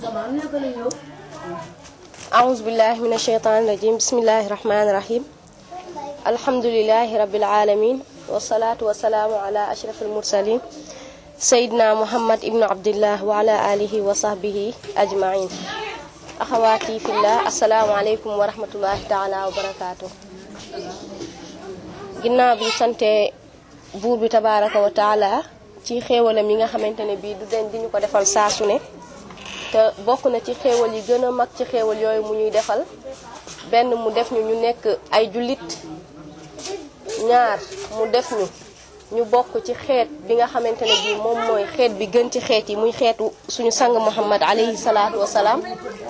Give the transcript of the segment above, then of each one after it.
أعوذ بالله من الشيطان الرجيم بسم الله الرحمن الرحيم الحمد لله رب العالمين والصلاة والسلام على أشرف المرسلين سيدنا محمد ابن عبد الله وعلى آله وصحبه أجمعين أخواتي في الله السلام عليكم ورحمة الله تعالى وبركاته ginnaaw bi sante buur bi tabaraka wa taala ci xéewalam yi nga xamante ne bii du den di ñu ko defal saa su ne te bokk na ci xéewal yi gën a mag ci xéewal yooyu mu ñuy defal benn mu def ñu ñu nekk ay jullit ñaar mu def ñu ñu bokk ci xeet bi nga xamante ne bii moom mooy xeet bi gën ci xeet yi muy xeetu suñu sang muhammad alayhi salaatu wasalaam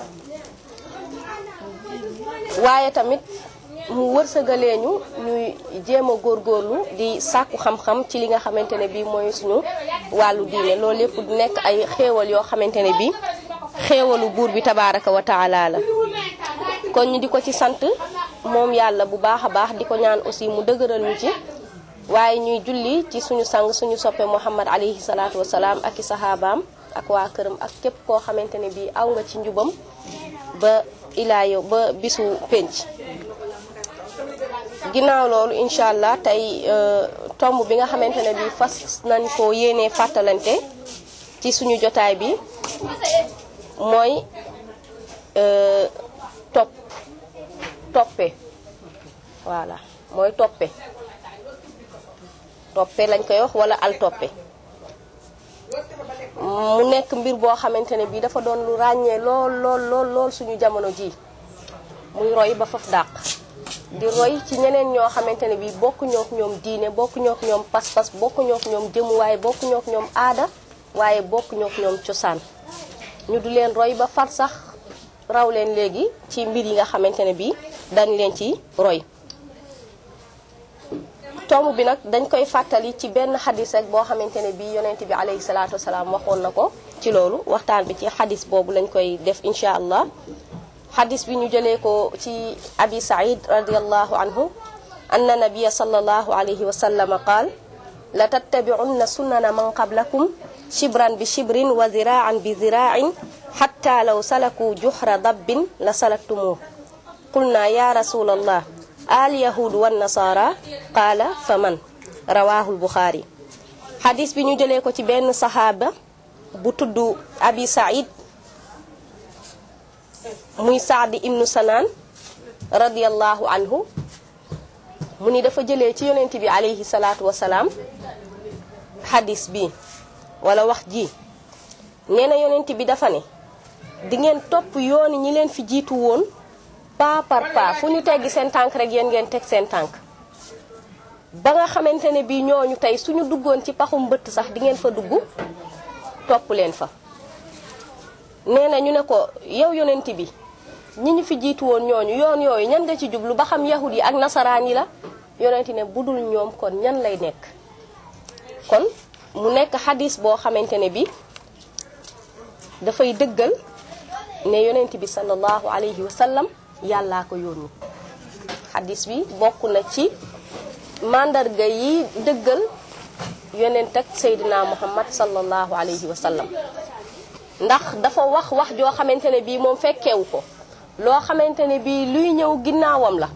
waaye tamit mu wërsëgalee ñu ñuy jéem a góorgóorlu di sàkku xam-xam ci li nga xamante ne bii mooy suñu wàllu diine loolu lépp du nekk ay xéewal yoo xamante ne bii xéewalu buur bi tabaaraka wa taala la kon ñu di ko ci sant moom yàlla bu baax a baax di ko ñaan aussi mu dëgëral ñu ci waaye ñuy julli ci suñu sang suñu soppe muhammad alayhi salaatu wasalaam ak i saxaabaam ak waa këram ak képp koo xamante ne bii aw nga ci njubam ba ilaa yow ba bisu pénc ginnaaw loolu incha allah tey tomb bi nga xamante ne bii fas nañ ko yéenee fàttalante ci suñu jotaay bi mooy topp toppe voilà mooy toppe toppe lañ koy wax wala al toppe mu nekk mbir boo xamante ne bii dafa doon lu ràññee lool lool lool lool suñu jamono ji muy roy ba faf dàq di roy ci ñeneen ñoo xamante ne bii bokku ñook ñoom diine bokku ñook ñoom pas-pas bokku ñook ñoom jëmuwaay bokku ñook ñoom aada waaye bokku ñook ñoom cosaan ñu du leen roy ba far sax raw leen léegi ci mbir yi nga xamante ne bii dañ leen ci roy tomb bi nag dañ koy fàttali ci benn xadis rek boo xamante ne bii yonent bi alayhi salaatu wasalaam waxoon na ko ci loolu waxtaan bi ci xadis boobu lañ koy def incha allah xadis bi ñu jëlee ko ci abi said radiallahu anhu anna nabiya sallallahu alayhi wa sallam qaal la tattabi'unna sunnana man qablakum shibran bi shibrin wa ziraan bi zirain xatta law salaku juhra dabbin la salaktumuh qulna ya rasulallah al yahud wan nasara qaala fa man rawahul buxaari xadis bi ñu jëlee ko ci benn saxaaba bu tudd abi said muy saadi ibnu sanaan radiallahu anhu mu ni dafa jëlee ci yonent bi alayhi salaatu wasalaam xadis bi wala wax ji nee na yonent bi dafa ne di ngeen topp yooni ñi leen fi jiitu woon pas par pas fu ñu teggi seen tànk rek yéen ngeen teg seen tànk ba nga xamante ne bii ñooñu tey suñu duggoon ci paxum mbëtt sax di ngeen fa dugg topp leen fa nee na ñu ne ko yow yonent bi ñi ñu fi jiitu woon ñooñu yoon yooyu ñan nga ci jublu ba xam yahud yi ak nasaraan yi la yonent ne budul ñoom kon ñan lay nekk kon mu nekk xadis boo xamante ne bi dafay dëggal ne yonent bi sallallahu alayhi wa sallam yàllaa ko yónni xadis bi bokk na ci màndarga yi dëggal yonent ak seydina muhammad sallallahu alayhi wa sallam ndax dafa wax wax joo xamante ne bii moom fekkewu ko loo xamante ne bii luy ñëw ginnaawam la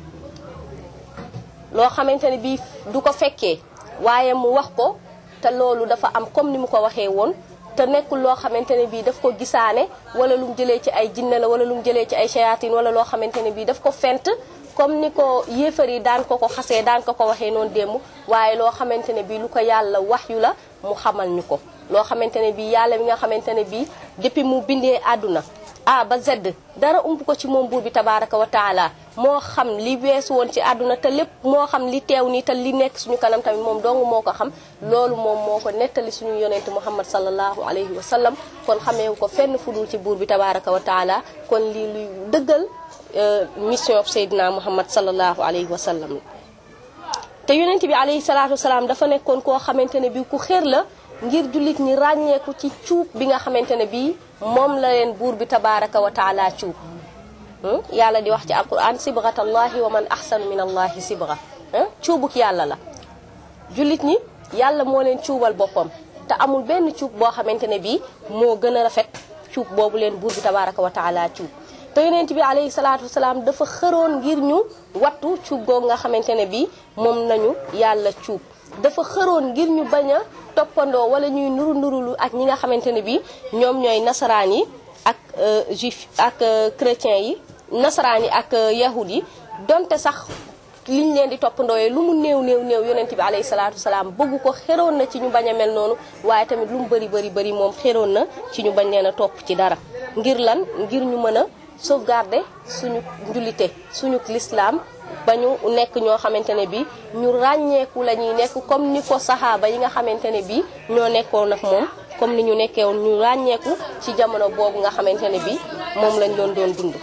loo xamante ne bii du ko fekkee waaye mu wax ko te loolu dafa am comme ni mu ko waxee woon te nekkul loo xamante ne bii daf ko gisaane wala lu mu jëlee ci ay jinne la wala lu mu jëlee ci ay shayatin wala loo xamante ne bii daf ko fent comme ni ko yéefar yi daan ko ko xasee daan ko ko waxee noonu démb waaye loo xamante ne bii lu ko yàlla wax yu la mu xamal ñu ko loo xamante ne bii yàlla mi nga xamante ne bii depuis mu bindee àdduna a ba z dara ump ko ci moom buur bi tabaraka wa taala moo xam li weesu woon ci àdduna te lépp moo xam li teew nii te li nekk suñu kanam tamit moom dong moo ko xam loolu moom moo ko nettali suñu yonent muhammad sallallahu alayhi wa sallam kon xameewu ko fenn fudul ci buur bi tabaraka wa taala kon lii luy dëggal mission Seydina Muhammad sallallahu alayhi wa sallam te yonent bi alayhi salaatu wasalaam dafa nekkoon koo xamante ne bi ku xér la ngir jullit ñi ràññeeku ci cuub bi nga xamante ne bii moom la leen buur bi tabaraka wa taala cuub yàlla di wax ci alquran sibgatallahi wa man ahsanu min allahi sibga cuubuk yàlla la jullit ñi yàlla moo leen cuubal boppam te amul benn cuub boo xamante ne bii moo gën a rafet cuub boobu leen buur bi tabaraka wa taala cuub te yonent bi alayhi salaatu wasalaam dafa xëroon ngir ñu wattu cuub googu nga xamante ne bi moom nañu yàlla cuub dafa xëroon ngir ñu bañ a toppandoo wala ñuy nuru nurulu ak ñi nga xamante ne bi ñoom ñooy nasaraan yi ak juif ak chrétien yi nasaraan yi ak yahud yi donte sax liñ leen di toppandooyee lu mu néew néew néew yonent bi alayhi salaatu wasalaam bëgg ko xeroon na ci ñu bañ a mel noonu waaye tamit lu mu bëri bëri bëri moom xeroon na ci ñu bañ leen a topp ci dara ngir lan ngir ñu mën a sauvegarder suñu njullite suñu lislaam ba ñu nekk ñoo xamante ne bi ñu ràññeeku la ñuy nekk comme ni ko saxaaba yi nga xamante ne bi ñoo nekkoon ak moom comme ni ñu nekkee woon ñu ràññeeku ci jamono boobu nga xamante ne bi moom lañ doon doon dund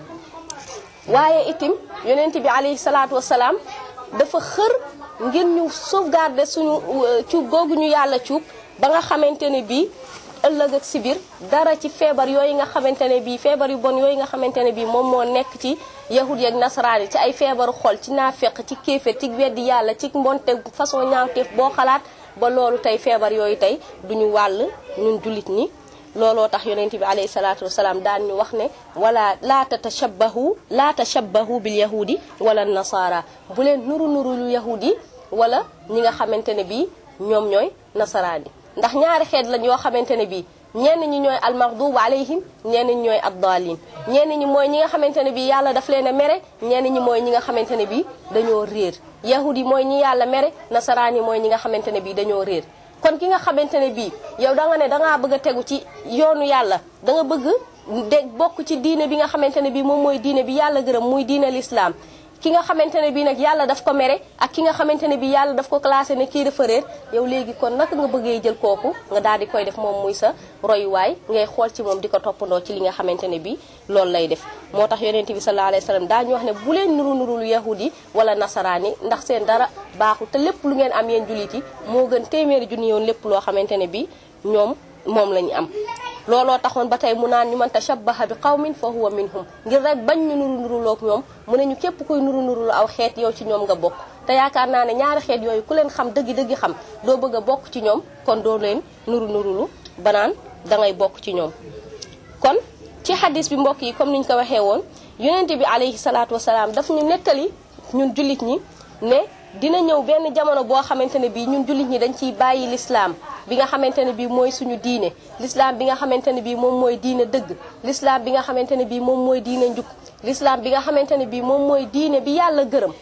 waaye itim yonent bi alayhi salaatu wasalaam dafa xër ngir ñu sauvegarder suñu cuub googu ñu yàlla cuub ba nga xamante ne bii ëllëg ak sibir dara ci feebar yooyu nga xamante ne bii feebar yu bon yooyu nga xamante ne bii moom moo nekk ci yahud yeeg nasaraan yi ci ay feebaru xol ci naafeq ci kéefér ci weddi yàlla ci mbonte façon ñaawteef boo xalaat ba loolu tey feebar yooyu tey duñu wàll ñun jullit ñi looloo tax yonent bi alayhi salaatu wasalaam daan ñu wax ne wala laa tatashabbahu laa tashabbahu bil yahudi wala nasara bu leen nuru nuru lu yahudi wala ñi nga xamante ne bii ñoom ñooy nasaraan yi ndax ñaari xeet lañ yoo xamante ne bii ñenn ñi ñooy almaghdubu alayhim ñenn ñi ñooy addaalin ñenn ñi mooy ñi nga xamante ne bii yàlla daf leen a mere ñenn ñi mooy ñi nga xamante ne bii dañoo réer yahudi mooy ñi yàlla mere nasaraan yi mooy ñi nga xamante ne bii dañoo réer kon ki nga xamante ne bii yow da nga ne dangaa bëgg a tegu ci yoonu yàlla da nga bëgg de bokk ci diine bi nga xamante ne bii moom mooy diine bi yàlla gërëm muy diine l'islam ki nga xamante ne bii nag yàlla daf ko mere ak ki nga xamante ne bii yàlla daf ko classé ne kii dafa réer yow léegi kon naka nga bëggee jël kooku nga daal di koy def moom muy sa royuwaay ngay xool ci moom di ko toppandoo ci li nga xamante ne bii loolu lay def moo tax yonent bi sallallahu alayhi wasallam daañu wax ne bu leen nuru nuru lu yahudi wala nasaraan yi ndax seen dara baaxul te lépp lu ngeen am yéen jullit yi moo gën téeméeri junni yoon lépp loo xamante ne bii ñoom moom la ñu am looloo taxoon ba tey mu naan ñu man tashabbaha bi qawmin fa huwa minhum ngir rek bañ ñu nuru nuruloog ñoom mu ne ñu képp kuy nuru nurulu aw xeet yow ci ñoom nga bokk te yaakaar naa ne ñaari xeet yooyu ku leen xam dëggi dëggi xam doo bëgg a bokk ci ñoom kon doo leen nuru nurulu banaan dangay bokk ci ñoom kon ci xadis bi mbokk yi comme niñ ko waxee woon yonente bi alayhi salaatu wasalaam daf ñu nettali ñun jullit ñi ne dina ñëw benn jamono boo xamante ne bii ñun jullit ñi dañ ciy bàyyi lislaam bi nga xamante ne bii mooy suñu diine l'islam bi nga xamante ne bii moom mooy diine dëgg l'islam bi nga xamante ne bii moom mooy diine njub l'islam bi nga xamante ne bii moom mooy diine bi yàlla gërëm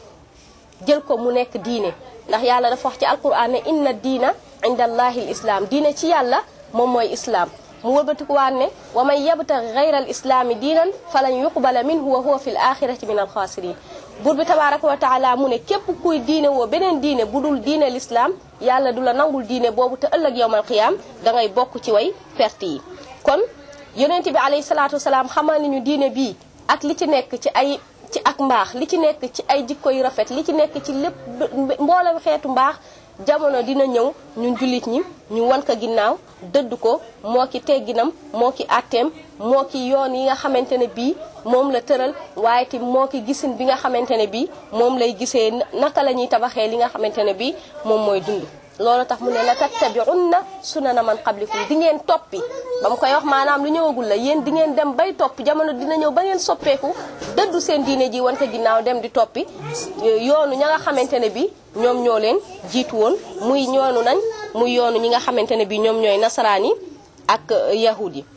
jël ko mu nekk diine ndax yàlla dafa wax ci alquran ne inna diina inda allahi l islam diine ci yàlla moom mooy islam mu wëlbatikuwaat ne wa man yabtaxi gayra al islaami diinan falan yuqbala minhu wa huwa fi l axirati min alxaasirin buur bi tabaraka wa taala mu ne képp kuy diine woo beneen diine bu dul diine l'islam yàlla du la nangul diine boobu te ëllëg yowmal qiyaam dangay bokk ci way perte yi kon yonent bi alayhi salaatu wasalaam xamal nañu diine bii ak li ci nekk ci ay ci ak mbaax li ci nekk ci ay jikko yu rafet li ci nekk ci lépp mboolem xeetu mbaax jamono dina ñëw ñun jullit ñi ñu wan ko ginnaaw dëdd ko moo ki tegginam moo ki atteem moo ki yoon yi nga xamante ne bii moom la tëral waaye ti moo ki gisin bi nga xamante ne bii moom lay gisee naka la ñuy tabaxee li nga xamante ne bii moom mooy dund loolu tax mu ne la tattabi'unna sunana man qablikum di ngeen toppi ba mu koy wax maanaam lu ñëwagul la yéen di ngeen dem bay topp jamono dina ñëw ba ngeen soppeeku dëddu seen diine ji wante ginnaaw dem di toppi yoonu ña nga xamante ne bi ñoom ñoo leen jiitu woon muy ñoonu nañ muy yoonu ñi nga xamante ne bi ñoom ñooy nasaraan yi ak yahud yi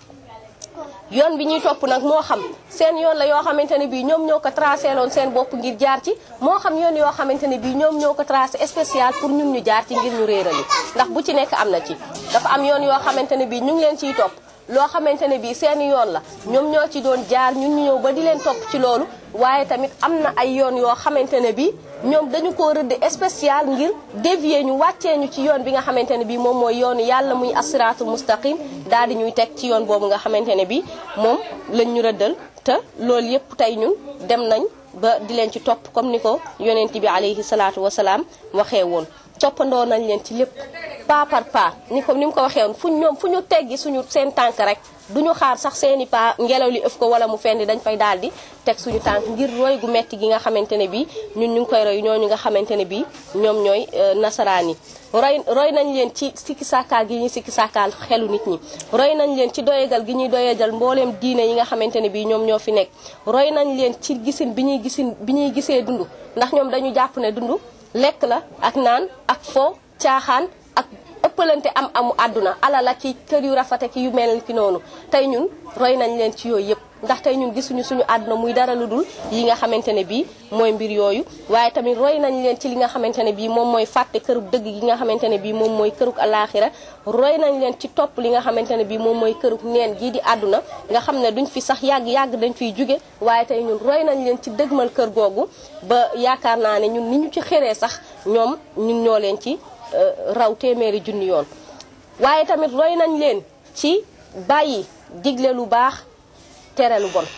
yoon bi ñuy topp nag moo xam seen yoon la yoo xamante ne bii ñoom ñoo ko tracé loon seen bopp ngir jaar ci moo xam yoon yoo xamante ne bii ñoom ñoo ko tracé spécial pour ñun ñu jaar ci ngir ñu réerali ndax bu ci nekk am na ci dafa am yoon yoo xamante ne bii ñu ngi leen ciy topp loo xamante ne bii seen yoon la ñoom ñoo ci doon jaar ñun ñu ñëw ba di leen topp ci loolu waaye tamit am na ay yoon yoo xamante ne bii ñoom dañu ko rëdd spécial ngir dévier ñu wàccee ñu ci yoon bi nga xamante ne bii moom mooy yoonu yàlla muy asiraatul mustaqim daal di ñuy teg ci yoon boobu nga xamante ne bii moom lañ ñu rëddal te loolu yépp tey ñun dem nañ ba di leen ci topp comme ni ko yonent bi alayhi salaatu wasalaam waxee woon toppandoo nañ leen ci lépp pas par pas ni ko ni mu ko waxee woon fu ñoom fu ñu teggi suñu seen tànk rek duñu xaar sax seeni pas ngelaw li ëf ko wala mu fendi dañ fay daal di teg suñu tànk ngir roy gu metti gi nga xamante ne bii ñun ñu ngi koy roy ñooñu nga xamante ne bii ñoom ñooy nasaraan yi roy roy nañ leen ci sikki sàkkaal gi ñuy sikki sàkkaal xelu nit ñi roy nañ leen ci doyegal gi ñuy doyegal mbooleem diine yi nga xamante ne bii ñoom ñoo fi nekk roy nañ leen ci gisin bi ñuy gisin bi ñuy gisee dund ndax ñoom dañu jàpp ne dund lekk la ak naan ak fo caaxaan ak ëppalante am amu àdduna alal ak ci kër yu rafete ki yu mel ki noonu tey ñun roy nañ leen ci yooyu yëpp ndax tey ñun gisuñu suñu àdduna muy dara lu dul yi nga xamante ne bii mooy mbir yooyu waaye tamit roy nañ leen ci li nga xamante ne bii moom mooy fàtte kërug dëgg gi nga xamante ne bii moom mooy kërug alaaxira roy nañ leen ci topp li nga xamante ne bii moom mooy kërug neen gii di àdduna nga xam ne duñ fi sax yàgg-yàgg dañ fiy jóge waaye tey ñun roy nañ leen ci dëgmal kër googu ba yaakaar naa ne ñun ni ñu ci xëree sax ñoom ñun ñoo leen ci raw téeméeri junni yoon waaye tamit roy nañ leen ci bàyyi digle lu baax tere lu bon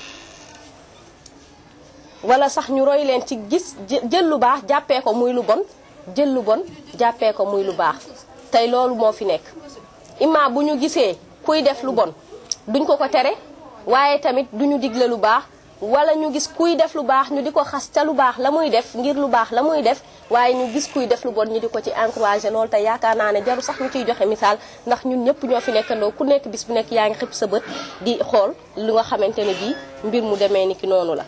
wala sax ñu roy leen ci gis jël lu baax jàppee ko muy lu bon jël lu bon jàppee ko muy lu baax tey loolu moo fi nekk imma bu ñu gisee kuy def lu bon duñ ko ko tere waaye tamit duñu digle lu baax wala ñu gis kuy def lu baax ñu di ko xas ca lu baax la muy def ngir lu baax la muy def waaye ñu gis kuy def lu bon ñu di ko ci encouragé loolu te yaakaar naa ne jaru sax ñu ciy joxe misaal ndax ñun ñëpp ñoo fi nekkandoo ku nekk bis bu nekk yaa ngi xëpp sa bët di xool lu nga xamante ne bii mbir mu demee ni ki noonu la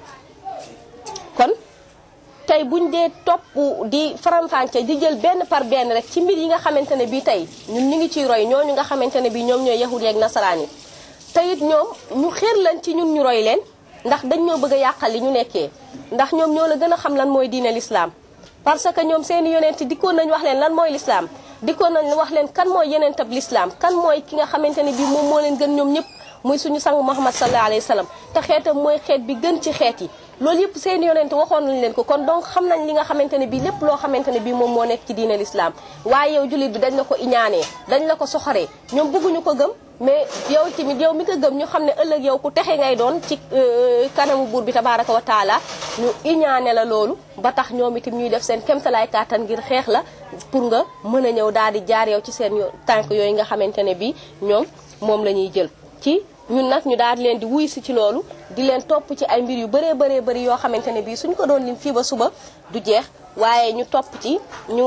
kon tey buñ dee topp di faram-fàcce di jël benn par benn rek ci mbir yi nga xamante ne bii tey ñun ñu ngi ciy roy ñooñu nga xamante ne bii ñoom ñooy yahud yeeg nasaraan yi te it ñoom ñu xéer lañ ci ñun ñu roy leen ndax dañ ñoo bëgg a yàqal li ñu nekkee ndax ñoom ñoo la gën a xam lan mooy diine l'islam parce que ñoom seeni yonent dikkoon nañ wax leen lan mooy l'islam dikkoon nañ wax leen kan mooy yonentab l'islam kan mooy ki nga xamante ne bii moom moo leen gën ñoom ñëpp muy suñu sang Muhammad sallallahu alayhi wa sallam te xeetam mooy xeet bi gën ci xeet yi loolu yëpp seeni yonent waxoon nañ leen ko kon donc xam nañ li nga xamante ne bii lépp loo xamante ne bii moom moo nekk ci diine l'islam waaye yow jullit bi dañ la ko iñaanee dañ la ko soxoree ñoom bëgguñu ko gëm mais yow tamit yow mi ko gëm ñu xam ne ëllëg yow ku texe ngay doon ci kanamu buur bi tabaraka wa taala ñu iñaane la loolu ba tax ñoom itam ñuy def seen kemtalaay kàttan ngir xeex la pour nga mën a ñëw daal di jaar yow ci seen tànk yooyu nga xamante ne bii ñoom moom la ñuy jël ci ñun nag ñu daal di leen di wuy si ci loolu di leen topp ci ay mbir yu bëree bëree bëri yoo xamante ne bii suñ ko doon lim fii ba suba du jeex waaye ñu topp ci ñu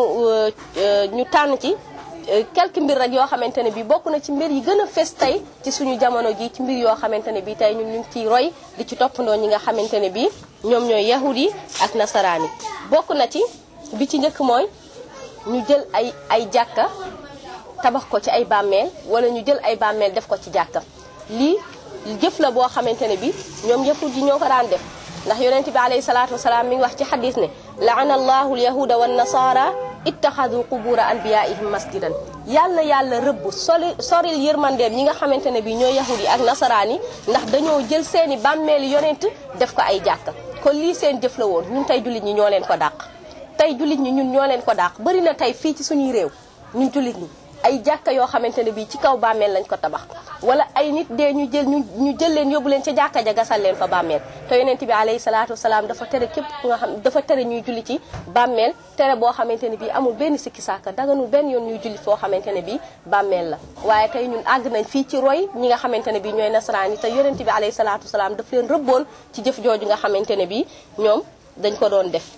ñu tànn ci quelques mbir rek yoo xamante ne bii bokk na ci mbir yi gën a fes tey ci suñu jamono ji ci mbir yoo xamante ne bii tey ñun ñu ngi ciy roy di ci toppandoo ñi nga xamante ne bii ñoom ñooy yahud yi ak nasaraan yi bokk na ci bi ci njëkk mooy ñu jël ay ay jàkka tabax ko ci ay bàmmeel wala ñu jël ay bàmmeel def ko ci jàkka lii jëf la boo xamante ne bii ñoom yahud yi ñoo ko daan def ndax yonent bi alayhi salaatu wasalaam mi ngi wax ci xadis ne laana allahu alyahuda wa nasara ittaxadu qubura anbiyaihim masjidan yàlla yàlla rëbb soli soril yërmandeem ñi nga xamante ne bi ñooy yahud yi ak nasaraan yi ndax dañoo jël seeni bàmmeeli yonent def ko ay jàkka kon lii seen jëf la woon ñun tey jullit ñi ñoo leen ko dàq tey jullit ñi ñun ñoo leen ko dàq bari na tey fii ci suñuy réew ñun jullit ñi ay jàkka yoo xamante ne bii ci kaw bàmmeel lañ ko tabax wala ay nit dee ñu jël ñu ñu jël leen yóbbu leen ca jàkka ja gasal leen fa bàmmeel te yonent bi alayhi salaatu wasalaam dafa tere képp ku nga xam dafa tere ñuy julli ci bàmmeel tere boo xamante ne bii amul benn sikki sàkka daganul benn yoon ñuy julli foo xamante ne bii bàmmeel la waaye tey ñun àgg nañ fii ci roy ñi nga xamante ne bii ñooy nasaraan yi te yonent bi alayhi salaatu wasalaam daf leen rëbboon ci jëf jooju nga xamante ne bii ñoom dañ ko doon def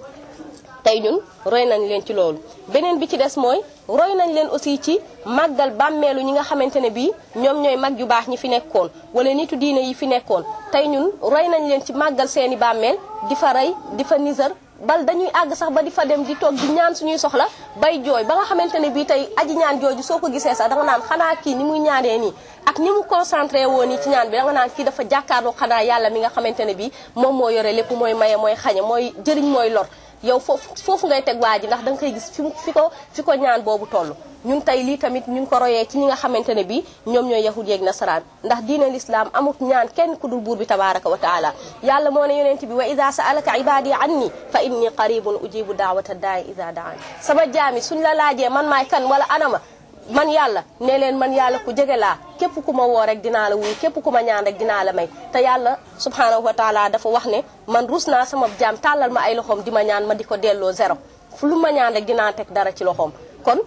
tey ñun roy nañ leen ci loolu beneen bi ci des mooy roy nañ leen aussi ci màggal bàmmeelu ñi nga xamante ne bii ñoom ñooy mag yu baax ñi fi nekkoon wala nitu diine yi fi nekkoon tey ñun roy nañ leen ci màggal seeni bàmmeel di fa rey di fa nisar bal dañuy àgg sax ba di fa dem di toog di ñaan suñuy soxla bay jooy ba nga xamante ne bii tey aji ñaan jooju soo ko gisee sax danga naan xanaa kii ni muy ñaanee nii ak ni mu concentré woon nii ci ñaan bi danga naan kii dafa jàkkaarloo xanaa yàlla mi nga xamante ne bii moom moo yore lépp mooy maye mooy xañe mooy jëriñ mooy lor yow foofu foofu ngay teg waa ji ndax danga koy gis fi fi ko fi ko ñaan boobu toll ñun tey lii tamit ñu ngi ko royee ci ñi nga xamante ne bii ñoom ñooy yahud yeeg nasaraan ndax diine l'islam amut ñaan kenn ku dul buur bi tabaraka wa taala yàlla moo ne yonent bi wa ida saalaka ibadi anni fa inni qaribun ujibu daawata daay ida daan sama jaami suñ la laajee man maay kan wala anama man yàlla ne leen man yàlla ku jege laa képp ku ma woo rek dinaa la wuyu képp ku ma ñaan rek dinaa la may te yàlla subhanahu wa taala dafa wax ne man rus naa sama jaam tàllal ma ay loxoom di ma ñaan ma di ko delloo zéro fu lu ma ñaan rek dinaa teg dara ci loxoom kon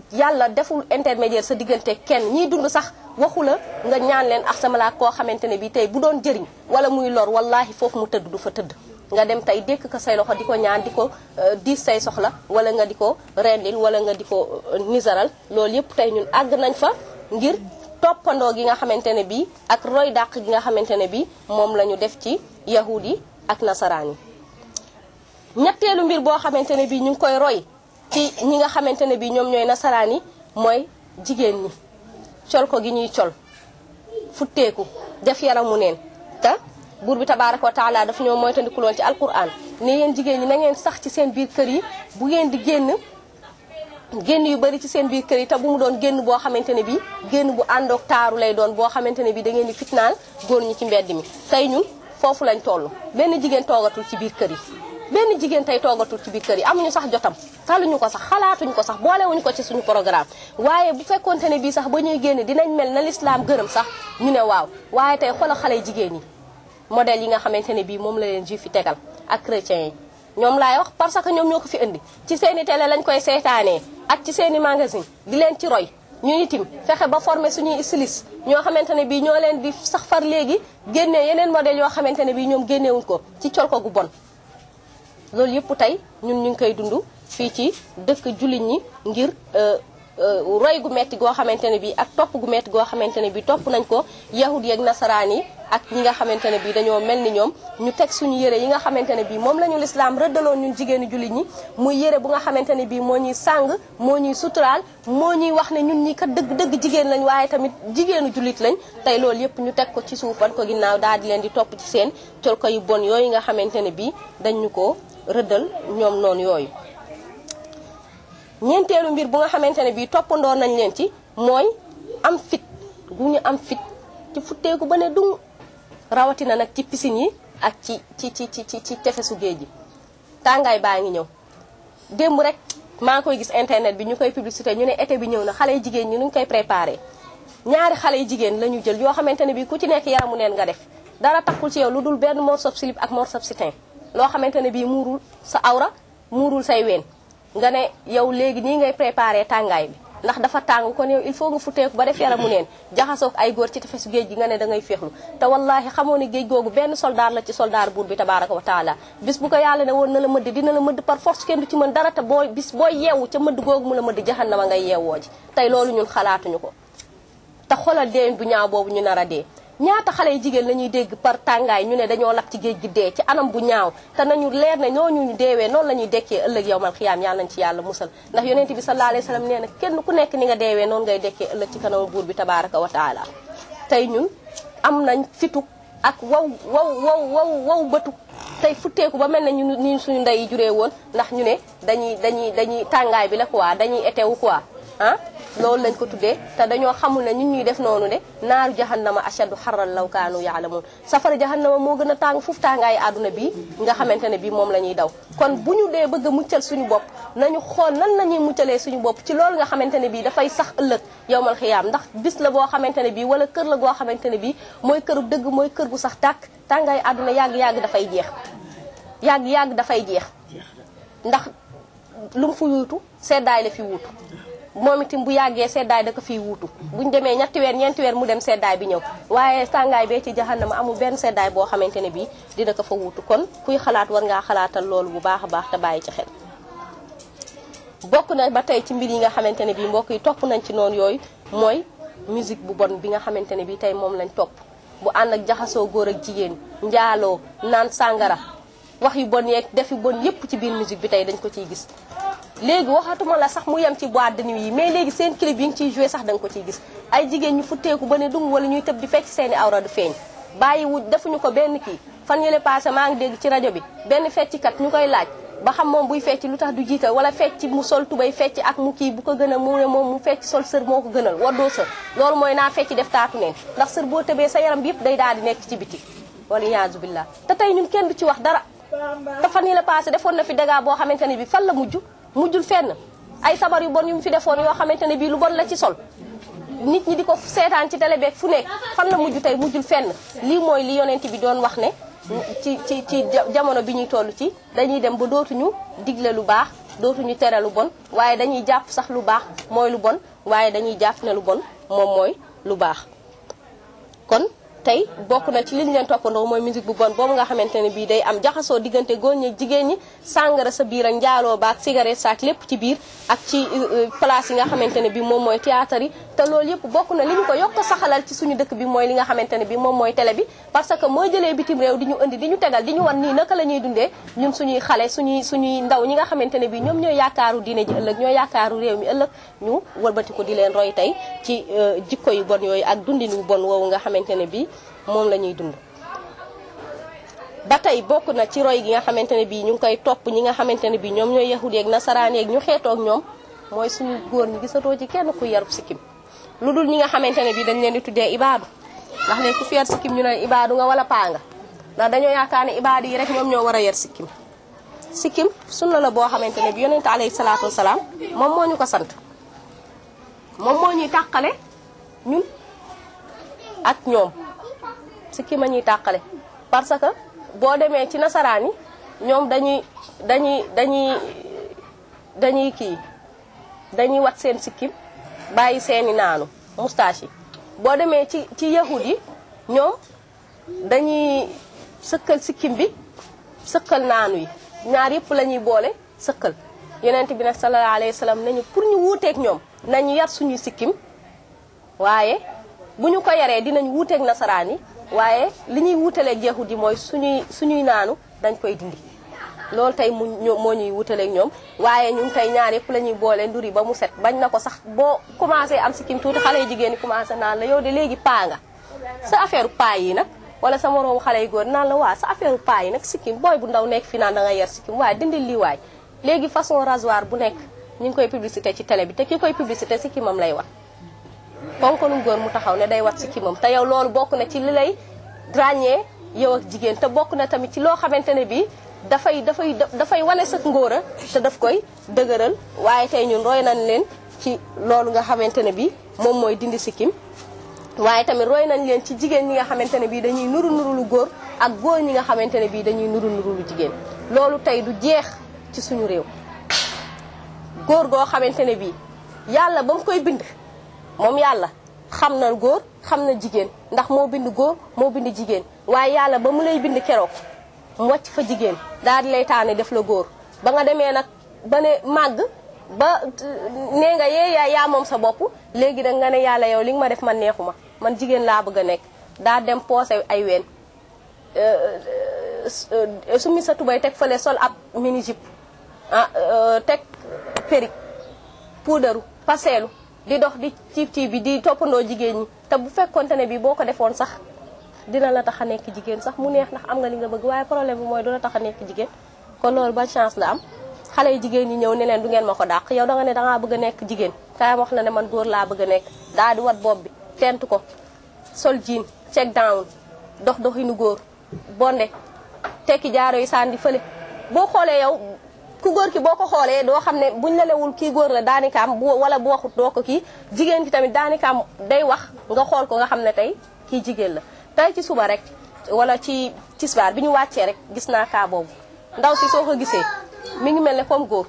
yàlla deful intermédiaire sa diggante kenn ñiy dund sax waxu la nga ñaan leen ak sama laa koo xamante ne bi tey bu doon jëriñ wala muy lor wallahi foofu mu tëdd du fa tëdd nga dem tey dékk ko say loxo di ko ñaan di ko diis say soxla wala nga di ko rendil wala nga di ko nisaral loolu yëpp tey ñun àgg nañ fa ngir toppandoo gi nga xamante ne bii ak roy dàq gi nga xamante ne bii moom la ñu def ci yahud yi ak nasaraan yi ñetteelu mbir boo xamante ne bii ñu ngi koy roy ci ñi nga xamante ne bii ñoom ñooy nasaraan yi mooy jigéen ñi col ko gi ñuy col futteeku def yaramu neen te buur bi tabaaraka wa taala dafa ñoo moytandikuloon ci alquran ne yéen jigéen ñi na ngeen sax ci seen biir kër yi bu ngeen di génn génn yu bari ci seen biir kër yi te bu mu doon génn boo xamante ne bii génn bu àndoog taaru lay doon boo xamante ne bii da ngeen di fitnaan góor ñi ci mbedd mi tey ñun foofu lañ toll benn jigéen toogatul ci biir kër yi benn jigéen tey toogatul ci biir kër yi amuñu sax jotam taluñu ko sax xalaatuñu ko sax boolewuñu ko ci suñu programme waaye bu fekkonte ne bii sax ba ñuy génn dinañ mel na lislaam gërëm sax ñu ne waaw waaye tey xoolal xale jigéen yi modèle yi nga xamante ne bii moom la leen juif yi tegal ak chrétiens yi ñoom laay wax parce que ñoom ñoo ko fi indi ci seeni télé lañ koy seetaanee ak ci seeni magasin di leen ci roy ñu itim fexe ba former suñuy styliste ñoo xamante ne bii ñoo leen di sax far léegi génnee yeneen modèle yoo xamante ne bii ñoom génneewuñ ko ci col ko gu bon loolu yëpp tey ñun ñu ngi koy dund fii ci dëkk jullit ñi ngir roy gu metti goo xamante ne bii ak topp gu metti goo xamante ne bii topp nañ ko yahud yi ak nasaraan yi ak ñi nga xamante ne bii dañoo mel ni ñoom ñu teg suñu yére yi nga xamante ne bii moom la ñu lislaam rëddaloon ñun jigéenu jullit ñi muy yére bu nga xamante ne bii moo ñuy sàng moo ñuy suturaal moo ñuy wax ne ñun ñi kat dëgg dëgg jigéen lañ waaye tamit jigéenu jullit lañ tey loolu yëpp ñu teg ko ci suuf ban ko ginnaaw daal di leen di topp ci seen col ko yu bon yooyu nga xamante ne bii dañ ñu ko rëddal ñoom noonu yooyu ñeenteelu mbir bu nga xamante ne bii toppandoo nañ leen ci mooy am fit gu ñu am fit ci futteeku ba ne dung rawatina nag ci piscine yi ak ci ci ci ci ci tefesu géej gi tàngaay baa ngi ñëw démb rek maa ngi koy gis internet bi ñu koy publicité ñu ne été bi ñëw na xale yu jigéen ñi nuñ koy préparé ñaari xale yu jigéen la ñu jël yoo xamante ne bii ku ci nekk yaramu neen nga def dara takkul ci yow lu dul benn morceau slip ak morceau sitin loo xamante ne bii muurul sa awra muurul say ween nga ne yow léegi nii ngay préparé tàngaay bi ndax dafa tàng kon yow il faut nga futteeku ba def yaramu neen jaxasoog ay góor ci tefesu géej gi nga ne da ngay féexlu te wallahi xamoo ne géej googu benn soldaar la ci soldaar buur bi tabaraka wa taala bis bu ko yàlla ne woon na la mëdd dina la mëdd par force kenn du ci mën dara te booy bis booy yeewu ca mëdd googu mu la mëdd jahannama ngay yeewoo ji tey loolu ñun xalaatuñu ko te xoolal deen bu ñaaw boobu ñu nar a dee ñaata xale yu jigéen la ñuy dégg par tàngaay ñu ne dañoo lab ci géej gi dee ci anam bu ñaaw te nañu leer ne ñooñu ñu deewee noonu la ñuy dekkee ëllëg yowmal xiyaam yàlla nañ ci yàlla musal ndax yonent bi sallallahu alayhi wasallam nee na kenn ku nekk ni nga deewee noonu ngay dekkee ëllëg ci kanam buur bi tabaraka wa taala tey ñun am nañ fitu ak waw waw waw waw waw bëtu tey futteeku ba mel ne ñu ni suñu ndey yi juree woon ndax ñu ne dañuy dañuy dañuy tàngaay bi la quoi dañuy etewu quoi ah loolu lañ ko tuddee te dañoo xamul ne ñun ñuy def noonu de naaru jahannama ashadu xarral law kaanu yaalamuun safara jahannama moo gën a tàng foofu tàngaayu àdduna bii nga xamante ne bii moom la ñuy daw kon bu ñu dee bëgg a muccal suñu bopp nañu xool nan la ñuy muccalee suñu bopp ci loolu nga xamante ne bii dafay sax ëllëg yowmal xiyaam ndax bis la boo xamante ne bii wala kër la goo xamante ne bii mooy këru dëgg mooy kër gu sax tàkk tàngaayu àdduna yàgg-yàgg dafay jeex yàgg-yàgg dafay jeex ndax lu mu fi wuutu seddaay la fi wuutu moom itam bu yàggee seddaay da ko fiy wuutu buñ demee ñetti weer ñeenti weer mu dem seddaay bi ñëw waaye tàngaay bee ci jahannama amul benn seddaay boo xamante ne bii dina ko fa wuutu kon kuy xalaat war ngaa xalaatal loolu bu baax a baax te bàyyi ci xel bokk na ba tey ci mbir yi nga xamante ne bii mbokk yi topp nañ ci noonu yooyu mooy musique bu bon bi nga xamante ne bii tey moom lañ topp bu ànd ak jaxasoo góor ak jigéen njaaloo naan sàngara wax yu bon yeeg def yu bon yépp ci biir musique bi tey dañ ko ciy gis léegi waxatuma la sax mu yem ci boîte de nuit yi mais léegi seen clip yi ngi ciy joué sax da nga ko ciy gis ay jigéen ñu futteeku ba ne dung wala ñuy tëb di fecc seeni awra du feeñ bàyyi wu defuñu ko benn kii fan yële passé maa ngi dégg ci rajo bi benn fecckat ñu koy laaj ba xam moom buy fecc lu tax du jiital wala fecc mu sol tubay fecc ak mu kii bu ko gën a mu ne moom mu fecc sol sër moo ko gënal waddoo sër loolu mooy naa fecc def taatu neen ndax sër boo tëbee sa yaram bi yëpp day daal di nekk ci biti wala yaasu billah te tey ñun kenn du ci wax dara te fan yële passé defoon na fi dégâts boo xamante ne bi fan la mujj mujjul fenn ay sabar yu bon yu mu fi defoon yoo xamante ne bii lu bon la ci sol nit ñi di ko seetaan ci télé beeg fu nekk fan la mujj tey mujjul fenn lii mooy li yonent bi doon wax ne ci ci ci jamono bi ñuy toll ci dañuy dem ba dootuñu digle lu baax dootuñu tere lu bon waaye dañuy jàpp sax lu baax mooy lu bon waaye dañuy jàpp ne lu bon moom mooy lu baax kon tey bokk na ci liñ leen toppandoo mooy musique bu bon boobu nga xamante ne bii day am jaxasoo diggante góor ñi jigéen ñi sàngara sa biir ak njaaloo baak cigarette saak lépp ci biir ak ci place yi nga xamante ne bii moom mooy théâtre yi te loolu yëpp bokk na li ñu ko yokk saxalal ci suñu dëkk bi mooy li nga xamante ne bii moom mooy télé bi parce que mooy jëlee bitim réew di ñu indi di ñu tegal di ñu wan nii naka la ñuy dundee ñun suñuy xale suñuy suñuy ndaw ñi nga xamante ne bii ñoom ñooy yaakaaru diine ji ëllëg ñooy yaakaaru réew mi ëllëg ñu wëlbati ko di leen roy tey ci jikko yu bon yooyu ak dundin wu bon woowu nga xamante ne bii moom la ñuy dund ba tey bokk na ci roy gi nga xamante ne bii ñu ngi koy topp ñi nga xamante ne bii ñoom ñooy yahud yeeg nasaraan yeeg ñu xeetoog ñoom mooy suñu góor ñi gisatoo ci kenn ku yarub sikkim lu dul ñi nga xamante ne bii dañ leen di tuddee ibaadu ndax léegi ku fi yar sikkim ñu ne ibaadu nga wala paa nga ndax dañoo yaakaar ne ibaadu yi rek ñoom ñoo war a yar sikkim sikkim sunna la boo xamante ne bi yonente alayhi salaatu wasalaam moom moo ñu ko sant moom moo ñuy tàqale ñun ak ñoom sikkim a ñuy tàqale parce que boo demee ci nasaraan yi ñoom dañuy dañuy dañuy dañuy kii dañuy wat seen sikkim bàyyi seeni naanu moustache yi boo demee ci ci yahud yi ñoom dañuy sëkkal sikkim bi sëkkal naanu yi ñaar yëpp la ñuy boole sëkkal yonent bi nag sallallahu alayhi wa sallam nañu pour ñu wuuteeg ñoom nañu yar suñuy sikkim waaye bu ñu ko yaree dinañ wuuteeg nasaraan yi waaye li ñuy wuutaleeg yahud yi mooy suñuy suñuy naanu dañ koy dindi loolu tey mu moo ñuy wutaleeg ñoom waaye ñun tey ñaar yëpp la ñuy boole nduri ba mu set bañ na ko sax boo commencé am sikkim tuuti xale yu jigéen ñi commencé naan la yow de léegi paa nga sa affaire paa yi nag wala sa moroomu xale yu góor naan la waa sa affaire paa yi nag sikkim booy bu ndaw nekk fi naan da nga yer sikkim waaye dindil lii waay léegi façon rasoir bu nekk ñu ngi koy publicité ci télé bi te ki koy publicité sikkimam lay wat ponkalum góor mu taxaw ne day wat sikkimam te yow loolu bokk na ci li lay ràññee yow ak jigéen te bokk na tamit ci loo xamante ne bii dafay dafay dafay wane sa ngóora te daf koy dëgëral waaye tey ñun roy nañ leen ci loolu nga xamante ne bii moom mooy dindi sikkim waaye tamit roy nañ leen ci jigéen ñi nga xamante ne bii dañuy nuru nuru lu góor ak góor ñi nga xamante ne bii dañuy nuru nuru lu jigéen loolu tey du jeex ci suñu réew góor goo xamante ne bii yàlla ba mu koy bind moom yàlla xam na góor xam na jigéen ndax moo bind góor moo bind jigéen waaye yàlla ba mu lay bind keroog mu wàcc fa jigéen daal di lay taane def la góor ba nga demee nag ba ne màgg ba nee nga yee yaa yaa moom sa bopp léegi da nga ne yàlla yow li nga ma def man neexuma man jigéen laa bëgg a nekk daa dem poosé ay ween sumi sa tubay teg fële sol ab mini jupe ah teg périk puudaru paseelu di dox di ciib ciib bi di toppandoo jigéen ñi te bu fekkonte ne bi boo ko defoon sax dina la tax a nekk jigéen sax mu neex ndax am nga li nga bëgg waaye problème bi mooy du la tax a nekk jigéen kon loolu ba chance la am xale yu jigéen ñi ñëw ne leen du ngeen ma ko dàq yow da nga ne dangaa bëgg a nekk jigéen kaay wax la ne man góor laa bëgg a nekk daal di wat bopp bi tent ko sol jean check down dox doxinu góor bonde tekki jaaro yi sànni fële boo xoolee yow ku góor ki boo ko xoolee doo xam ne buñ la lewul kii góor la daanikaam bu wala bu waxut doo ko kii jigéen ki tamit daanikaam day wax nga xool ko nga xam ne tey kii jigéen la tey ci suba rek wala ci tisbaar bi ñu wàccee rek gis naa kaa boobu ndaw si soo ko gisee mi ngi mel ne comme góor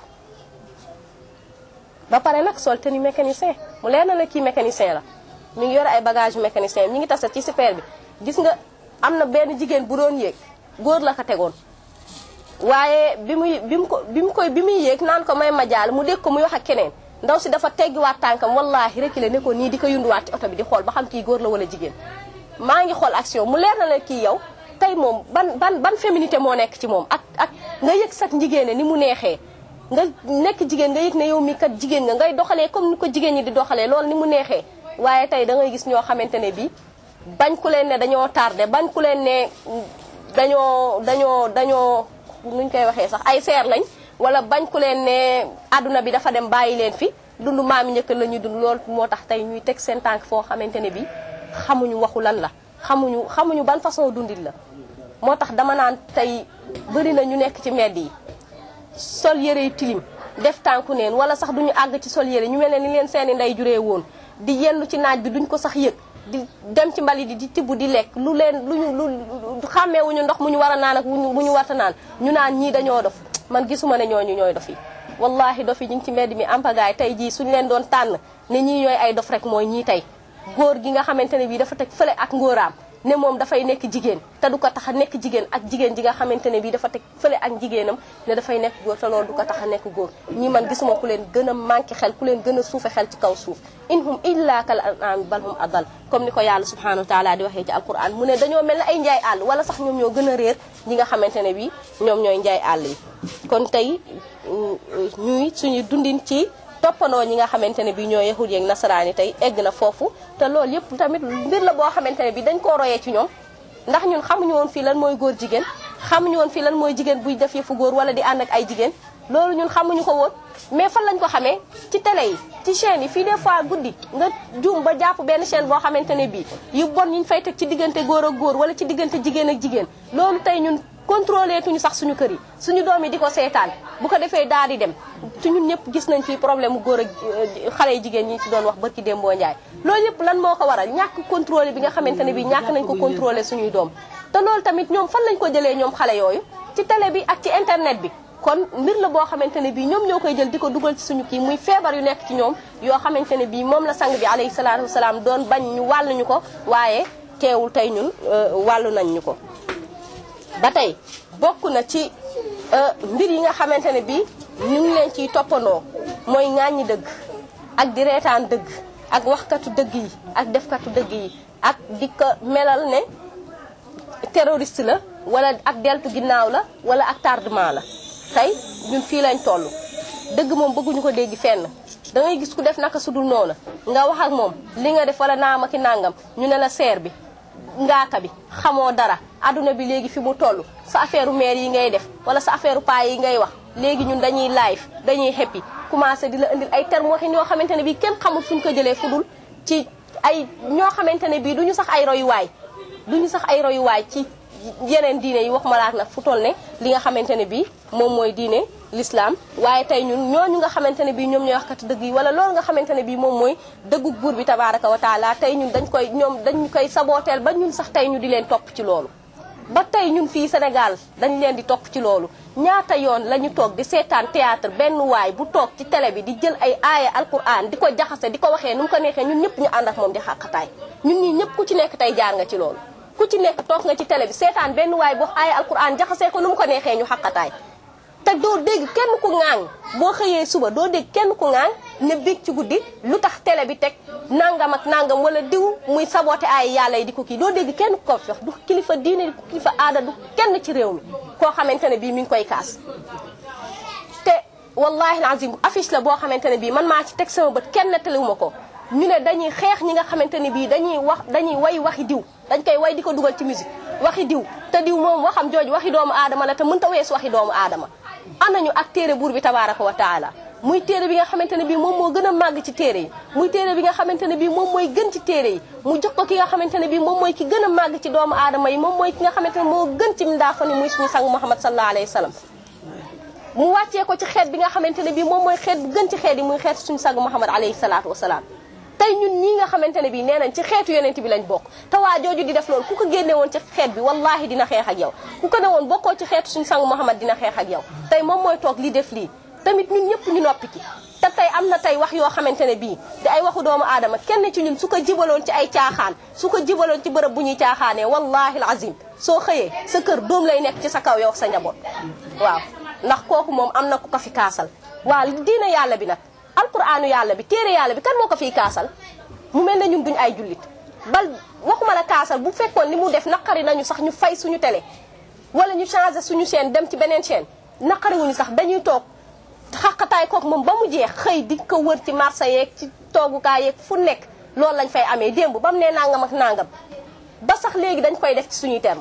ba pare nag sol tenue mécanicien mu leer na la kii mécanicien la mi ngi yore ay bagage mécanicien ñi ngi tase ci super bi gis nga am na benn jigéen bu doon yéeg góor la ko tegoon waaye bi muy bi mu ko bi mu koy bi muy yéeg naan ko may ma jaal mu dégg ko muy wax ak keneen ndaw si dafa teggiwaat tànkam wallaahi rek la ne ko nii di ko yunduwaat ci oto bi di xool ba xam kii góor la wala jigéen maa ngi xool action mu leer na la kii yow tey moom ban ban ban féminité moo nekk ci moom ak ak nga yëg sax jigéen ni mu neexee nga nekk jigéen nga yëg ne yow mi kat jigéen nga ngay doxalee comme ni ko jigéen ñi di doxalee loolu ni mu neexee waaye tey da ngay gis ñoo xamante ne bii bañ ku leen ne dañoo tardé bañ ku leen ne dañoo dañoo dañoo nuñ koy waxee sax ay seer lañ wala bañ ku leen ne àdduna bi dafa dem bàyyi leen fi dund maam njëkk la ñuy dund loolu moo tax tey ñuy teg seen tànk foo xamante ne bii xamuñu waxu lan la xamuñu xamuñu ban façon dundit la moo tax dama naan tey bëri na ñu nekk ci mbedd yi sol yére yu tilim def tànku neen wala sax duñu àgg ci sol yére ñu mel ne ni leen seeni ndey juree woon di yendu ci naaj bi duñ ko sax yëg di dem ci mbali di di tibb di lekk lu leen lu ñu lu xàmmeewuñu ndox mu ñu war a naan ak mu ñu warta naan ñu naan ñii dañoo dof man gisuma ne ñooñu ñooy dof yi wallahi dof yi ñu ngi ci mbedd mi ampagaay tey jii suñu leen doon tànn ne ñii ñooy ay dof rek mooy ñii tey góor gi nga xamante ne bii dafa teg fële ak ngóoraam ne moom dafay nekk jigéen te du ko tax a nekk jigéen ak jigéen ji nga xamante ne bii dafa teg fële ak jigéenam ne dafay nekk góor te loolu du ko tax a nekk góor ñi man gisuma ku leen gën a manqué xel ku leen gën a suufe xel ci kaw suuf in hum illa kal an'am bal hum adal comme ni ko yàlla subhanahu wa taala di waxee ci alquran mu ne dañoo mel ne ay njaay àll wala sax ñoom ñoo gën a réer ñi nga xamante ne bii ñoom ñooy njaay àll yi kon tey ñuy suñu dundin ci toppandoo ñi nga xamante ne bi ñoo yahud yeeg nasaraan yi tey egg na foofu te loolu yëpp tamit mbir la boo xamante ne bi dañ koo royee ci ñoom ndax ñun xamuñu woon fii lan mooy góor jigéen xamuñu woon fii lan mooy jigéen buy def yëfu góor wala di ànd ak ay jigéen loolu ñun xamuñu ko woon mais fan lañ ko xamee ci télé yi ci chaîne yi fii des fois guddi nga juum ba jàpp benn chaîne boo xamante ne bii yu bon ñu fay teg ci diggante góor ak góor wala ci diggante jigéen ak jigéen loolu tey ñun contrôlé tuñu sax suñu kër yi suñu doom yi di ko seetaan bu ko defee daal di dem te ñun ñëpp gis nañ fi problème mu góor ak xale yi jigéen ñi ci doon wax barki Dembo Ndiaye loolu yëpp lan moo ko waral ñàkk contrôlé bi nga xamante ne bi ñàkk nañ ko contrôlé suñuy doom te loolu tamit ñoom fan lañ ko jëlee ñoom xale yooyu ci télé bi ak ci internet bi kon mbir la boo xamante ne bii ñoom ñoo koy jël di ko dugal ci suñu kii muy feebar yu nekk ci ñoom yoo xamante ne bii moom la sang bi alayhi salaatu wasalaam doon bañ ñu wàllu ñu ko waaye teewul tey ñun wàllu nañ ñu ko ba tey bokk na ci mbir yi nga xamante ne bii ñu ngi leen ciy toppandoo mooy ŋàññi dëgg ak di reetaan dëgg ak waxkatu dëgg yi ak defkatu dëgg yi ak di ko melal ne terroriste la wala ak deltu ginnaaw la wala ak tardement la tey ñun fii lañ toll dëgg moom bëgguñu ko dégg fenn da ngay gis ku def naka sudul noonu nga wax ak moom li nga def wala naama ki nangam ñu ne la seer bi ngaaka bi xamoo dara adduna bi léegi fi mu toll sa affaire maire yi ngay def wala sa affaire paa yi ngay wax léegi ñun dañuy live dañuy happy commencé di la indil ay termes waxin yoo xamante ne bii kenn xamul fuñ ko jëlee fudul ci ay ñoo xamante ne bii duñu sax ay royuwaay duñu sax ay royuwaay ci yeneen diine yi wax malaak nag fu toll ne li nga xamante ne bii moom mooy diine l'islam waaye tey ñun ñooñu nga xamante ne bii ñoom ñooy waxkati dëgg yi wala loolu nga xamante ne bii moom mooy dëggu buur bi tabaraka wa taala tey ñun dañ koy ñoom dañ koy sabooteel ba ñun sax tey ñu di leen topp ci loolu ba tey ñun fii Sénégal dañ leen di topp ci loolu ñaata yoon la ñu toog di seetaan théâtre benn waay bu toog ci télé bi di jël ay aaya alquran di ko jaxase di ko waxee nu mu ko neexee ñun ñëpp ñu ànd ak moom di xàqataay ñun ñii ñëpp ku ci nekk tey jaar nga ci loolu ku ci nekk toog nga ci télé bi seetaan benn waay bu wax aaya alquran jaxasee ko nu mu ko neexee ñu xàqataay te doo dégg kenn ku ŋaaŋ boo xëyee suba doo dégg kenn ku ŋaaŋ ne biig ci guddi lu tax télé bi teg nangam ak nangam wala diw muy saboté ay yàlla yi di ko kii doo dégg kenn ku ko fi wax du kilifa diine du kilifa aada du kenn ci réew mi koo xamante ne bii mi ngi koy kaas te wallahi alazim affiche la boo xamante ne bii man maa ci teg sama bët kenn nettaliwuma ko ñu ne dañuy xeex ñi nga xamante ne bii dañuy wax dañuy way waxi diw dañ koy way di ko dugal ci musique waxi diw te diw moom waxam jooju waxi doomu aadama la te mënta weesu waxi doomu aadama anañu ak téere buur bi tabaraka wa taala muy téere bi nga xamante ne bii moom moo gën a màgg ci téere yi muy téere bi nga xamante ne bii moom mooy gën ci téere yi mu jox ko ki nga xamante ne bii moom mooy ki gën a màgg ci doomu aadama yi moom mooy ki nga xamante ne moo gën ci mindaafani muy suñu sang Muhammad sallallahu alayhi wa sallam mu wàccee ko ci xeet bi nga xamante ne bii moom mooy xeet bu gën ci xeet yi muy xeet suñu sang Muhammad alayhi salaatu wasalaam tey ñun ñii nga xamante ne bii nee nañ ci xeetu yonent bi lañ bokk te waa jooju di def loolu ku ko génne woon ci xeet bi wallahi dina xeex ak yow ku ko ne woon bokkoo ci xeetu suñu sang Muhammad dina xeex ak yow tey moom mooy toog li def lii tamit ñun ñëpp ñu noppi ci te tey am na tey wax yoo xamante ne bii di ay waxu doomu aadama kenn ci ñun su ko jibaloon ci ay caaxaan su ko jibaloon ci bërëb bu ñuy caaxaanee wallahi alazim soo xëyee sa kër doom lay nekk ci sa kaw yow sa njaboot waaw ndax kooku moom am na ku ko fi kaasal waaw diina yàlla bi nag alquraanu yàlla bi téere yàlla bi kan moo ko fiy kaasal mu mel ne ñun duñ ay jullit bal waxuma la kaasal bu fekkoon li mu def naqari nañu sax ñu fay suñu télé wala ñu changé suñu chaîne dem ci beneen chaîne naqariwuñu sax dañuy toog xaqataay kook moom ba mu jeex xëy di ko wër ci marché yeeg ci toogukaay yeeg fu nekk loolu lañ fay amee démb ba mu nee nangam ak nangam ba sax léegi dañ koy def ci suñuy terme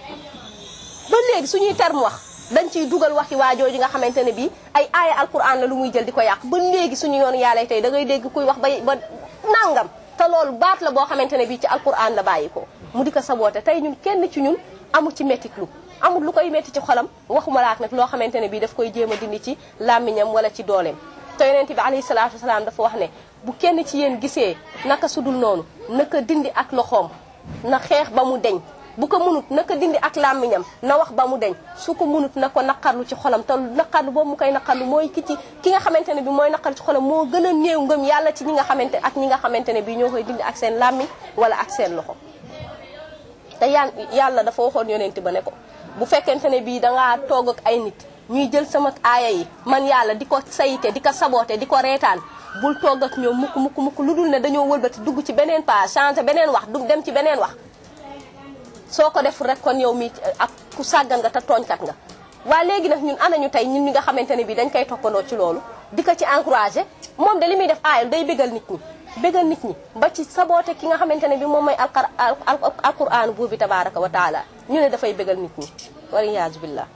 ba léegi suñuy terme wax dañ ciy dugal waxi waajooju nga xamante ne bii ay aaya alquran la lu muy jël di ko yàq ba léegi suñu yoon yàlla tey da ngay dégg kuy wax ba ba nangam te loolu baat la boo xamante ne bii ci alquran la bàyyi ko mu di ko saboote tey ñun kenn ci ñun amu ci métitlu amul lu koy métti ci xolam waxuma laak nag loo xamante ne bii daf koy jéem a dindi ci làmmiñam wala ci dooleem te yonent bi alayhi salaatu wasalaam dafa wax ne bu kenn ci yéen gisee naka sudul noonu naka dindi ak loxoom na xeex ba mu deñ bu ko munut na ko dindi ak làmmiñam na wax ba mu deñ su ko munut na ko naqarlu ci xolam te naqarlu boobu mu koy naqarlu mooy ki ci ki nga xamante ne bi mooy naqarlu ci xolam moo gën a néew ngëm yàlla ci ñi nga xamante ak ñi nga xamante ne bi ñoo koy dindi ak seen làmmiñ wala ak seen loxo te yàlla yàlla dafa waxoon yonent ba ne ko bu fekkente ne bii dangaa toog ak ay nit ñuy jël sama aaya yi man yàlla di ko sayite di ko saboote di ko reetaan bul toog ak ñoom mukk mukk mukk lu dul ne dañoo wëlbati dugg ci beneen page changé beneen wax dugg dem ci beneen wax soo ko def rek kon yow mi ak ku sàggan nga te tooñkat nga waaye léegi nag ñun anañu tey ñun ñi nga xamante ne bii dañ koy toppandoo ci loolu di ko ci encouragé moom de li muy def aayal day bégal nit ñi bégal nit ñi ba ci saboote ki nga xamante ne bi moom mooy alqar alquran buur bi tabaraka wa taala ñu ne dafay bégal nit ñi waliyaasu billah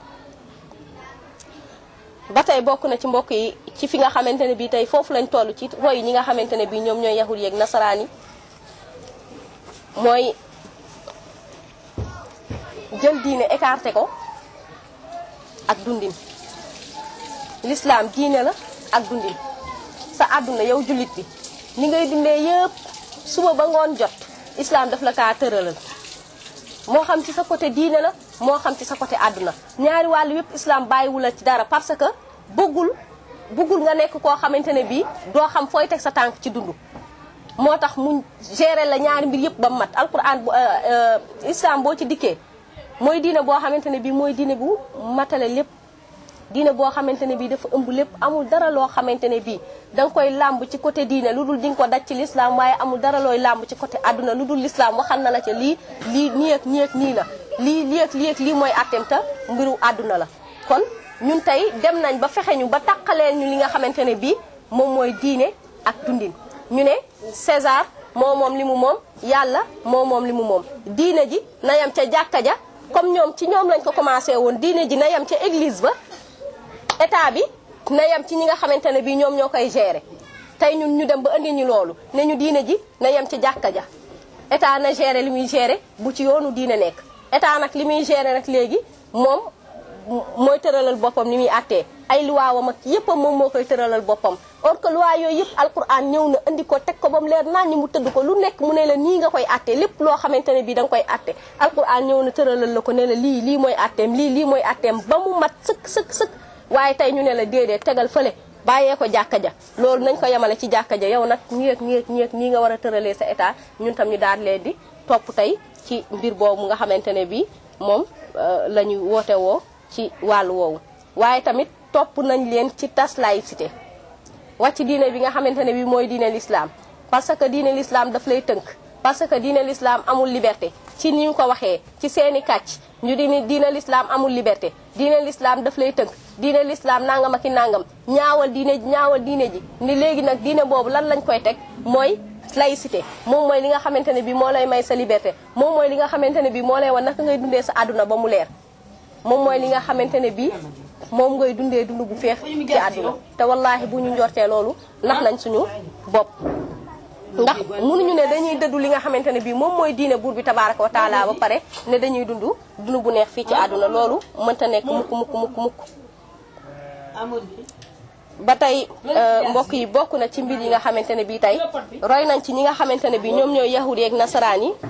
ba tey bokk na ci mbokk yi ci fi nga xamante ne bii tey foofu lañ toll ci roy ñi nga xamante ne bii ñoom ñooy yahud yeeg nasaraan yi mooy jël diine écarté ko ak dundin l'islam diine la ak dundin sa àdduna yow jullit bi ni ngay dundee yëpp suba ba ngoon jot islam daf la kaa tëralal moo xam ci sa côté diine la moo xam ci sa côté àdduna ñaari wàllu yëpp islam bàyyiwu la ci dara parce que bëggul bëggul nga nekk koo xamante ne bii doo xam fooy teg sa tànk ci dund moo tax mu gérer la ñaari mbir yëpp ba mat alquran bu islam boo ci dikkee mooy diine boo xamante ne bii mooy diine bu matale lépp diine boo xamante ne bii dafa ëmb lépp amul dara loo xamante ne bii da nga koy làmb ci côté diine lu dul di nga ko daj ci l'islam waaye amul dara looy làmb ci côté àdduna lu dul l'islam waxal na la ca lii lii nii ak nii ak nii la lii lii ak lii ak lii mooy attem ta mbiru àdduna la kon ñun tey dem nañ ba fexe ñu ba taqaleen ñu li nga xamante ne bii moom mooy diine ak dundin ñu ne César moo moom li mu moom yàlla moo moom li mu moom diine ji na yem ca jàkka ja comme ñoom ci ñoom lañ ko commencé woon diine ji na yem ca église ba état bi na yem ci ñi nga xamante ne bii ñoom ñoo koy gérer tey ñun ñu dem ba indi ñu loolu ne ñu diine ji na yem ci jàkka ja état na gérer li muy gérer bu ci yoonu diine nekk état nag li muy gérer nag léegi moom mooy tëralal boppam ni muy àttee ay luwaawam ak yëpp moom moo koy tëralal boppam or que loi yooyu yëpp alquran ñëw na indi ko teg ko ba mu leer naan ñi mu tëdd ko lu nekk mu ne la nii nga koy àttee lépp loo xamante ne bii da nga koy àtte alquran ñëw na tëralal la ko ne la lii lii mooy àtteem lii lii mooy àtteem ba mu mat sëkk sëkk sëkk waaye tey ñu ne la déedéet tegal fële bàyyee ko jàkka ja loolu nañ ko yemale ci jàkka ja yow nag ñii ak ñii ak ñii ak ñii nga war a tëralee sa état ñun tam ñu daal leen di topp tey ci mbir boobu nga xamante ne bii moom la ñu woote woo ci wàllu woowu waaye tamit topp nañ leen ci tas laïcité wàcc diine bi nga xamante ne bii mooy diine l'islam parce que diine l'islam daf lay tënk parce que diine l'islam amul liberté ci ni ñu ko waxee ci seeni kàcc ñu di ni diine l'islam amul liberté diine l'islam daf lay tënk diine l'islam nangam ak i nangam ñaawal diine ji ñaawal diine ji ni léegi nag diine boobu lan lañ koy teg mooy laïcité moom mooy li nga xamante ne bi moo lay may sa liberté moom mooy li nga xamante ne bi moo lay wan naka ngay dundee sa àdduna ba mu leer moom mooy li nga xamante ne bi moom ngay dundee dund bu feex ci àdduna te wallaahi bu ñu njortee loolu nax nañ suñu bopp ndax mënuñu ne dañuy dëddu li nga xamante ne bii moom mooy diine buur bi tabaraka wa taala ba pare ne dañuy dund dund bu neex fii ci àdduna loolu mënta nekk mukk mukk mukk mukk ba tey mbokk yi bokk na ci mbir yi nga xamante ne bii tey roy nañ ci ñi nga xamante ne bii ñoom ñooy yahudi ak nasaraan yi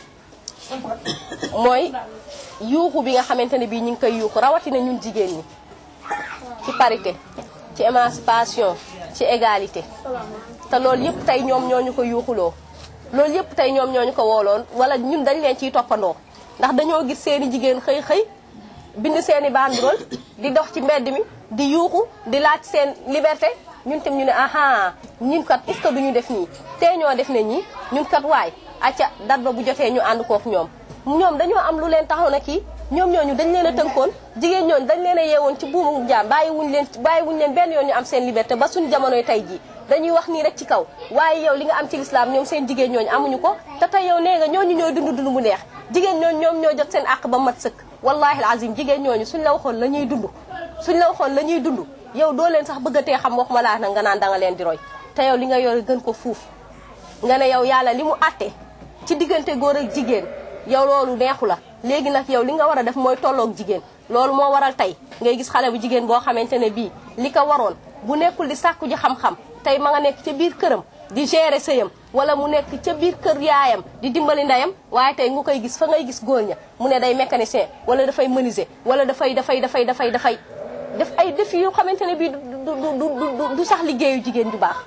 mooy yuuxu bi nga xamante ne bii ñu ngi koy yuuxu rawatina ñun jigéen ñi ci parité ci émancipation ci égalité te loolu yëpp tey ñoom ñoo ñu ko yuuxuloo loolu yëpp tey ñoom ñoo ñu ko wooloon wala ñun dañ leen ciy toppandoo ndax dañoo gis seeni jigéen xëy xëy bind seeni banderole di dox ci mbedd mi di yuuxu di laaj seen liberté ñun tam ñu ne aha ñun kat est-ce que duñu def nii tey ñoo def ne ñii ñun kat waay acca dat ba bu jotee ñu ànd kook ñoom ñoom dañoo am lu leen taxaw na kii ñoom ñooñu dañ leen a tënkoon jigéen ñooñu dañ leen a yeewoon ci buumu jaam bàyyi wuñ leen bàyyi wuñ leen benn yoon ñu am seen liberté ba suñu jamonoy tey jii dañuy wax nii rek ci kaw waaye yow li nga am ci lislaam ñoom seen jigéen ñooñu amuñu ko te tey yow nee nga ñooñu ñooy dund dund bu neex jigéen ñooñu ñoom ñoo jot seen àq ba mat sëkk wallahi alazim jigéen ñooñu suñ la waxoon la ñuy dund suñ la waxoon la ñuy dund yow doo leen sax bëgg a tee xam waxuma laa nag nga naan danga leen di roy te yow li nga yor gën ko fuuf nga ne yow yàlla li mu àtte ci diggante góor ak jigéen yow loolu neexu la léegi nag yow li nga war a def mooy tolloog jigéen loolu moo waral tey ngay gis xale bu jigéen boo xamante ne bii li ko waroon bu nekkul di sàkku ji xam-xam tey ma nga nekk ca biir këram di gérer sëyam wala mu nekk ca biir kër yaayam di dimbali ndeyam waaye tey nga koy gis fa ngay gis góor ña mu ne day mécanicien wala dafay menuisier wala dafay dafay dafay dafay dafay def ay défi yoo xamante ne bii du du du sax liggéeyu jigéen ju baax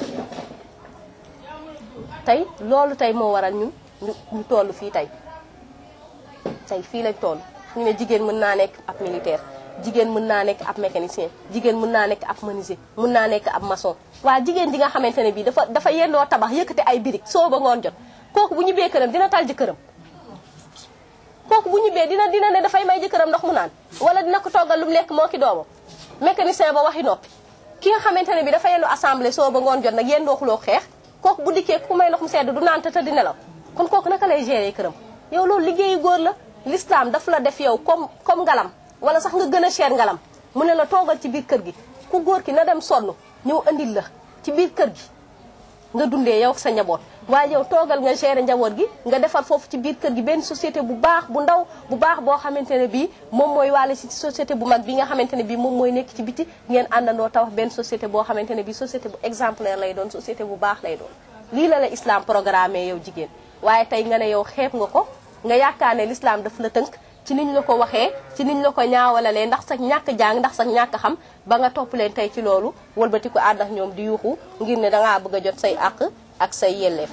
tey loolu tey moo waral ñun ñu ñu toll fii tey tey fii lañ toll ñu ne jigéen mën naa nekk ab militaire jigéen mën naa nekk ab mécanicien jigéen mën naa nekk ab menuisier mën naa nekk ab maçon waa jigéen ji nga xamante ne bii dafa dafa yendoo tabax yëkkati ay birig soo ba ngoon jot kooku bu ñibbee këram dina tal jëkkëram kooku bu ñibbee dina dina ne dafay may jëkkëram ndox mu naan wala dina ko toggal lu mu lekk moo ki doomam mécanicien ba waxi noppi ki nga xamante ne bii dafa yendu assemblée soo ba ngoon jot nag yendoo xuloo xeex kooku bu dikkee ku may ndox mu sedd du naan te di nelaw kon kooku naka lay gérer këram yow loolu liggéeyu góor la l'islam daf la def yow comme comme ngalam wala sax nga gën a cher ngalam mu ne la toogal ci biir kër gi ku góor ki na dem sonn ñëw andil la ci biir kër gi nga dundee yow sa njaboot waaye yow toogal nga gérer njaboot gi nga defar foofu ci biir kër gi benn société bu baax bu ndaw bu baax boo xamante ne bii moom mooy wàlle ci société bu mag bi nga xamante ne bii moom mooy nekk ci biti ngeen àndandoo tawax benn société boo xamante ne bii société bu exemplaire lay doon société bu baax lay doon lii la la islam programmé yow jigéen waaye tey nga ne yow xeeb nga ko nga yaakaar ne l'islam daf la tënk ci niñ la ko waxee ci niñ la ko ñaawalalee ndax sax ñàkk jàng ndax sax ñàkk xam ba nga topp leen tey ci loolu wëlbati ko ànd ak ñoom di yuuxu ngir ne dangaa bëgg a jot say àq ak say yelleef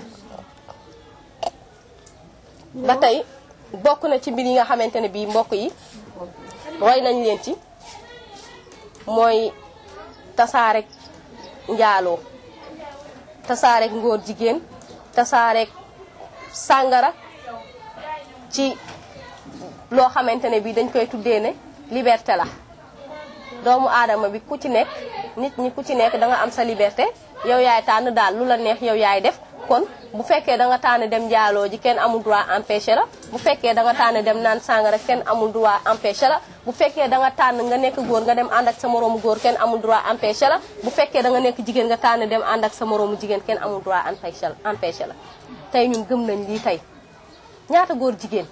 ba tey bokk na ci mbir yi nga xamante ne bii mbokk yi roy nañ leen ci mooy tasaarek njaaloo tasaarek ngóor jigéen tasaarek sàngara ci loo xamante ne bii dañ koy tuddee ne liberté la doomu aadama bi ku ci nekk nit ñi ku ci nekk da nga am sa liberté yow yaay tànn daal lu la neex yow yaay def kon bu fekkee da nga tànn dem njaaloo ji kenn amul droit empêché la bu fekkee da nga tànn dem naan sàngara kenn amul droit empêché la bu fekkee da nga tànn nga nekk góor nga dem ànd ak sa moroomu góor kenn amul droit empêché la bu fekkee da nga nekk jigéen nga tànn dem ànd ak sa moroomu jigéen kenn amul droit empêché la empêché la tey ñun gëm nañ lii tey ñaata góor jigéen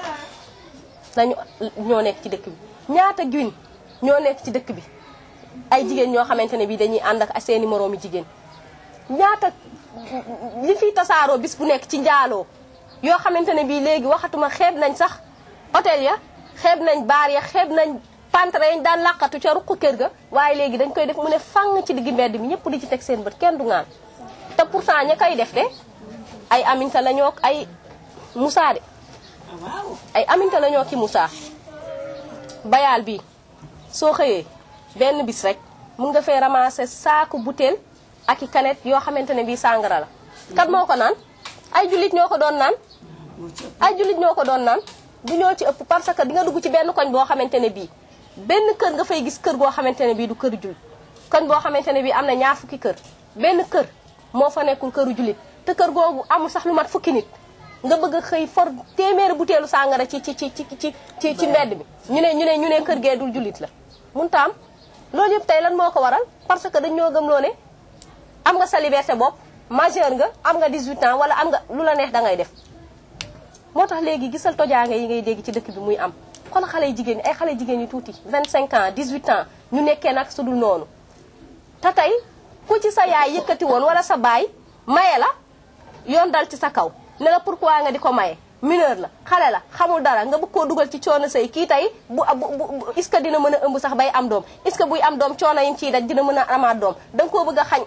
dañu ñoo nekk ci dëkk bi ñaata guin ñoo nekk ci dëkk bi ay jigéen ñoo xamante ne bii dañuy ànd ak seeni moroomi jigéen ñaata li fiy tasaaroo bis bu nekk ci njaaloo yoo xamante ne bii léegi waxatuma xeeb nañ sax hôtel ya xeeb nañ baar ya xeeb nañ pantre yañ daan làqatu ca ruq kër ga waaye léegi dañ koy def mu ne fang ci digg mbedd mi ñëpp di ci teg seen bët kenn du ngaan te pourtant ña koy def de ay aminta la ñoo ay Moussa de ay aminta la ñoo ki Moussa bayaal bi soo xëyee benn bis rek mun nga fee ramasser saaku butéel ak i kanet yoo xamante ne bii sàngara la kat moo ko naan ay jullit ñoo ko doon naan ay jullit ñoo ko doon naan du ñoo ci ëpp parce que di nga dugg ci benn koñ boo xamante ne bii benn kër nga fay gis kër goo xamante ne bii du kër jullit koñ boo xamante ne bii am na ñaar fukki kër benn kër moo fa nekkul këru jullit te kër googu amul sax lu mat fukki nit nga bëgg a xëy for téeméeri butéelu sàngara ci ci ci ci ci ci ci mbedd bi ñu ne ñu ne ñu ne kër gee dul jullit la mun taam loolu yëpp tey lan moo ko waral parce que dañ ñoo gëmloo ne am nga sa liberté bopp majeur nga am nga 18 ans wala am nga lu la neex da ngay def moo tax léegi gisal tojaange yi ngay dégg ci dëkk bi muy am kon xale yu jigéen ñi ay xale jigéen ñi tuuti 25 ans 18 ans ñu nekkee nag su dul noonu te tey ku ci sa yaay yëkkati woon wala sa baay maye la yoon dal ci sa kaw ne la pourquoi nga di ko maye mineur la xale la xamul dara nga bëgg koo dugal ci coono say kii tey bu bu est-ce que dina mën a ëmb sax bay am doom est-ce que buy am doom coono yim ciy daj dina mën a amaat doom da nga koo bëgg a xañ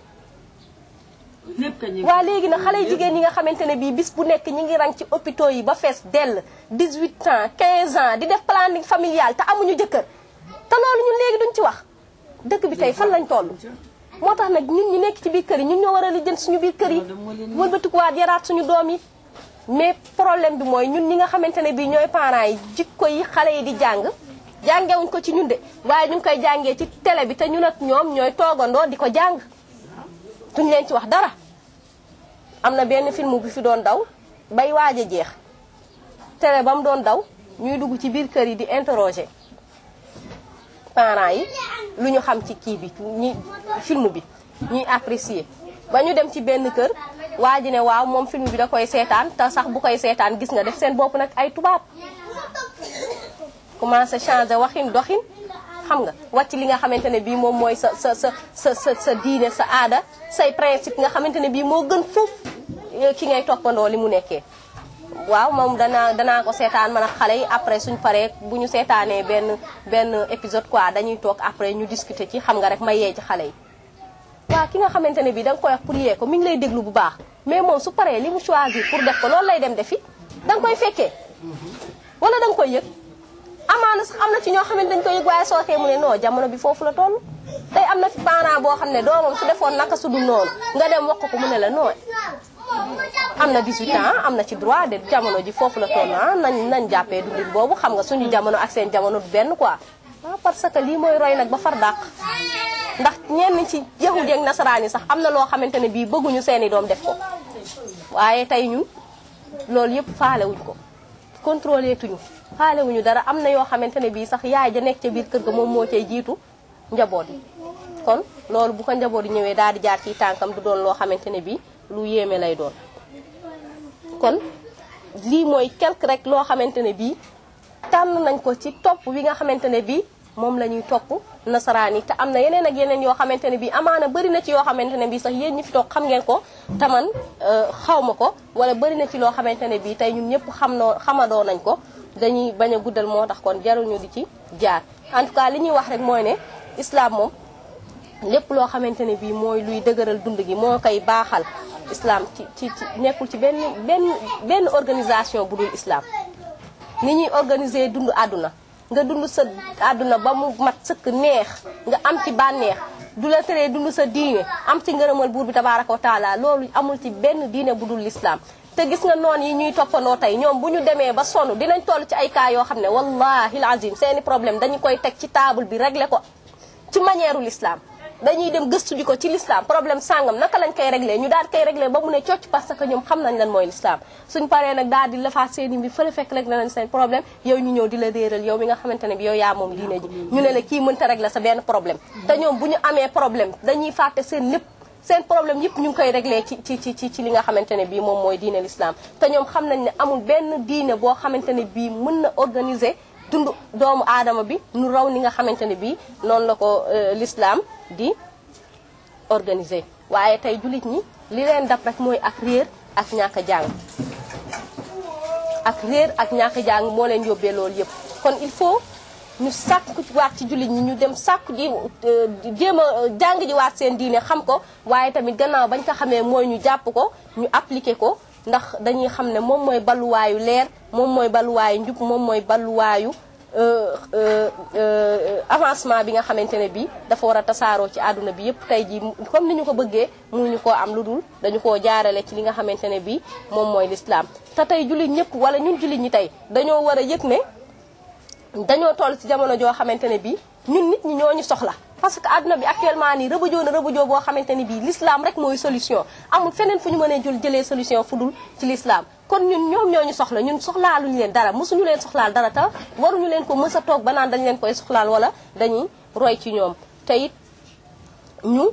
waa léegi nag xale jigéen ñi nga xamante ne bii bis bu nekk ñi ngi rang ci hôpitaux yi ba fees dell 18 ans 15 ans di def planning familial te amuñu jëkkër te loolu ñun léegi duñ ci wax dëkk bi tey fan lañ toll moo tax nag ñun ñi nekk ci biir kër yi ñun ñoo war a lijjanti suñu biir kër yi wëlbatikuwaat yaraat suñu doom yi mais problème bi mooy ñun ñi nga xamante ne bii ñooy parents yi jikko yi xale yi di jàng jàngewuñ ko ci ñun de waaye ñu ngi koy jàngee ci télé bi te ñun ak ñoom ñooy toogandoo di ko jàng duñ leen ci wax dara am na benn film bi fi doon daw bay waaj a jeex télé ba mu doon daw ñuy dugg ci biir kër yi di interroger parents yi lu ñu xam ci kii bi ñi film bi ñuy apprécier ba ñu dem ci benn kër waa ji ne waaw moom film bi da koy seetaan te sax bu koy seetaan gis nga def seen bopp nag ay tubaab commencé changer waxin doxin xam nga wàcc li nga xamante ne bii moom mooy sa sa sa sa sa sa diine sa aada say principe nga xamante ne bii moo gën foofu ki ngay toppandoo li mu nekkee waaw moom danaa danaa ko seetaan man ak xale yi après suñ paree bu ñu seetaanee benn benn épisode quoi dañuy toog après ñu discuter ci xam nga rek ma yee ci xale yi waaw ki nga xamante ne bii da nga koy wax pour yee ko mi ngi lay déglu bu baax mais moom su paree li mu choisir pour def ko loolu lay dem defi da nga koy fekkee wala da nga koy yëg amaana sax am na ci ñoo xamante dañ koy yëg waaye soo xee mu ne non jamono bi foofu la toll tey am na fi parent boo xam ne doomam su defoon naka su dul noonu nga dem wax ko mu ne la non am na 18 ans am na ci droit de jamono ji foofu la toll ah nañ nañ jàppee dundin boobu xam nga suñu jamono ak seen jamono du benn quoi ah parce que lii mooy roy nag ba far dàq ndax ñenn ci yahud ak nasaraan yi sax am na loo xamante ne bii bëgguñu seeni doom def ko waaye tey ñun loolu yëpp faalewuñ ko contrôlé tuñu faalewuñu dara am na yoo xamante ne bii sax yaay ja nekk ca biir kër ga moom moo cay jiitu njaboot yi kon loolu bu ko njaboot yi ñëwee daal di jaar ci tànkam du doon loo xamante ne bii lu yéeme lay doon kon lii mooy quelque rek loo xamante ne bii tànn nañ ko ci topp wi nga xamante ne bii moom la ñuy topp nasaraan yi te am na yeneen ak yeneen yoo xamante ne bii amaana bëri na ci yoo xamante ne bii sax yéen ñi fi toog xam ngeen ko taman xaw ma ko wala bëri na ci loo xamante ne bii tey ñun ñëpp xam noo xamadoo nañ ko dañuy bañ a guddal moo tax kon jaruñu di ci jaar en tout cas li ñuy wax rek mooy ne islam moom lépp loo xamante ne bii mooy luy dëgëral dund gi moo koy baaxal islam ci ci ci nekkul ci benn benn benn organisation bu dul islam ni ñuy organiser dund àdduna nga dund sa àdduna ba mu mat sëkk neex nga am ci bànneex du la teree dund sa diine am ci ngërëmal buur bi tabaaraka wa taala loolu amul ci benn diine bu dul l'islam te gis nga noon yi ñuy toppandoo tey ñoom bu ñu demee ba sonn dinañ toll ci ay cas yoo xam ne wallahi alazim seeni problème dañu koy teg ci table bi régler ko ci manière l'islam dañuy dem gëstu ji ko ci l'islam problème sàngam naka lañ koy réglé ñu daal koy réglé ba mu ne cocc parce que ñoom xam nañ lan mooy l'islam suñ paree nag daal di lafaat seeni mbir fële fekk rek nañ seen problème yow ñu ñëw di la réeral yow mi nga xamante ne bi yow yaa moom diine ji ñu ne la kii mënta réglé sa benn problème te ñoom bu ñu amee problème dañuy fàtte seen lépp seen problème yëpp ñu ngi koy réglé ci ci ci ci li nga xamante ne bii moom mooy diine l'islam te ñoom xam nañ ne amul benn diine boo xamante ne bii mën na organiser dund doomu aadama bi nu raw ni nga xamante ne bii noonu la ko l'islam di organiser waaye tey jullit ñi li leen dab rek mooy ak réer ak ñàkk a jàng ak réer ak ñàkk a jàng moo leen yóbbee loolu yëpp kon il faut ñu sàkku waat ci jullit ñi ñu dem sàkku ji jéem a jàng ji waat seen diine xam ko waaye tamit gannaaw bañ ko xamee mooy ñu jàpp ko ñu appliquer ko ndax dañuy xam ne moom mooy balluwaayu leer moom mooy balluwaayu njub moom mooy balluwaayu avancement bi nga xamante ne bii dafa war a tasaaroo ci àdduna bi yëpp tey jii comme ni ñu ko bëggee mënuñu koo am lu dul dañu koo jaarale ci li nga xamante ne bii moom mooy l'islam te tey jullit ñëpp wala ñun jullit ñi tey dañoo war a yëg ne dañoo toll ci jamono joo xamante ne bii ñun nit ñi ñoo ñu soxla parce que àdduna bi actuellement nii rëbëjoo na rëbëjoo boo xamante ni bii l'islam rek mooy solution amul feneen fu ñu mënee jël jëlee solution fu dul ci l'islam kon ñun ñoom ñoo ñu soxla ñun soxlaaluñu leen dara mosuñu leen soxlaal dara te waruñu leen ko mës a toog ba naan dañu leen koy soxlaal wala dañuy roy ci ñoom te it ñu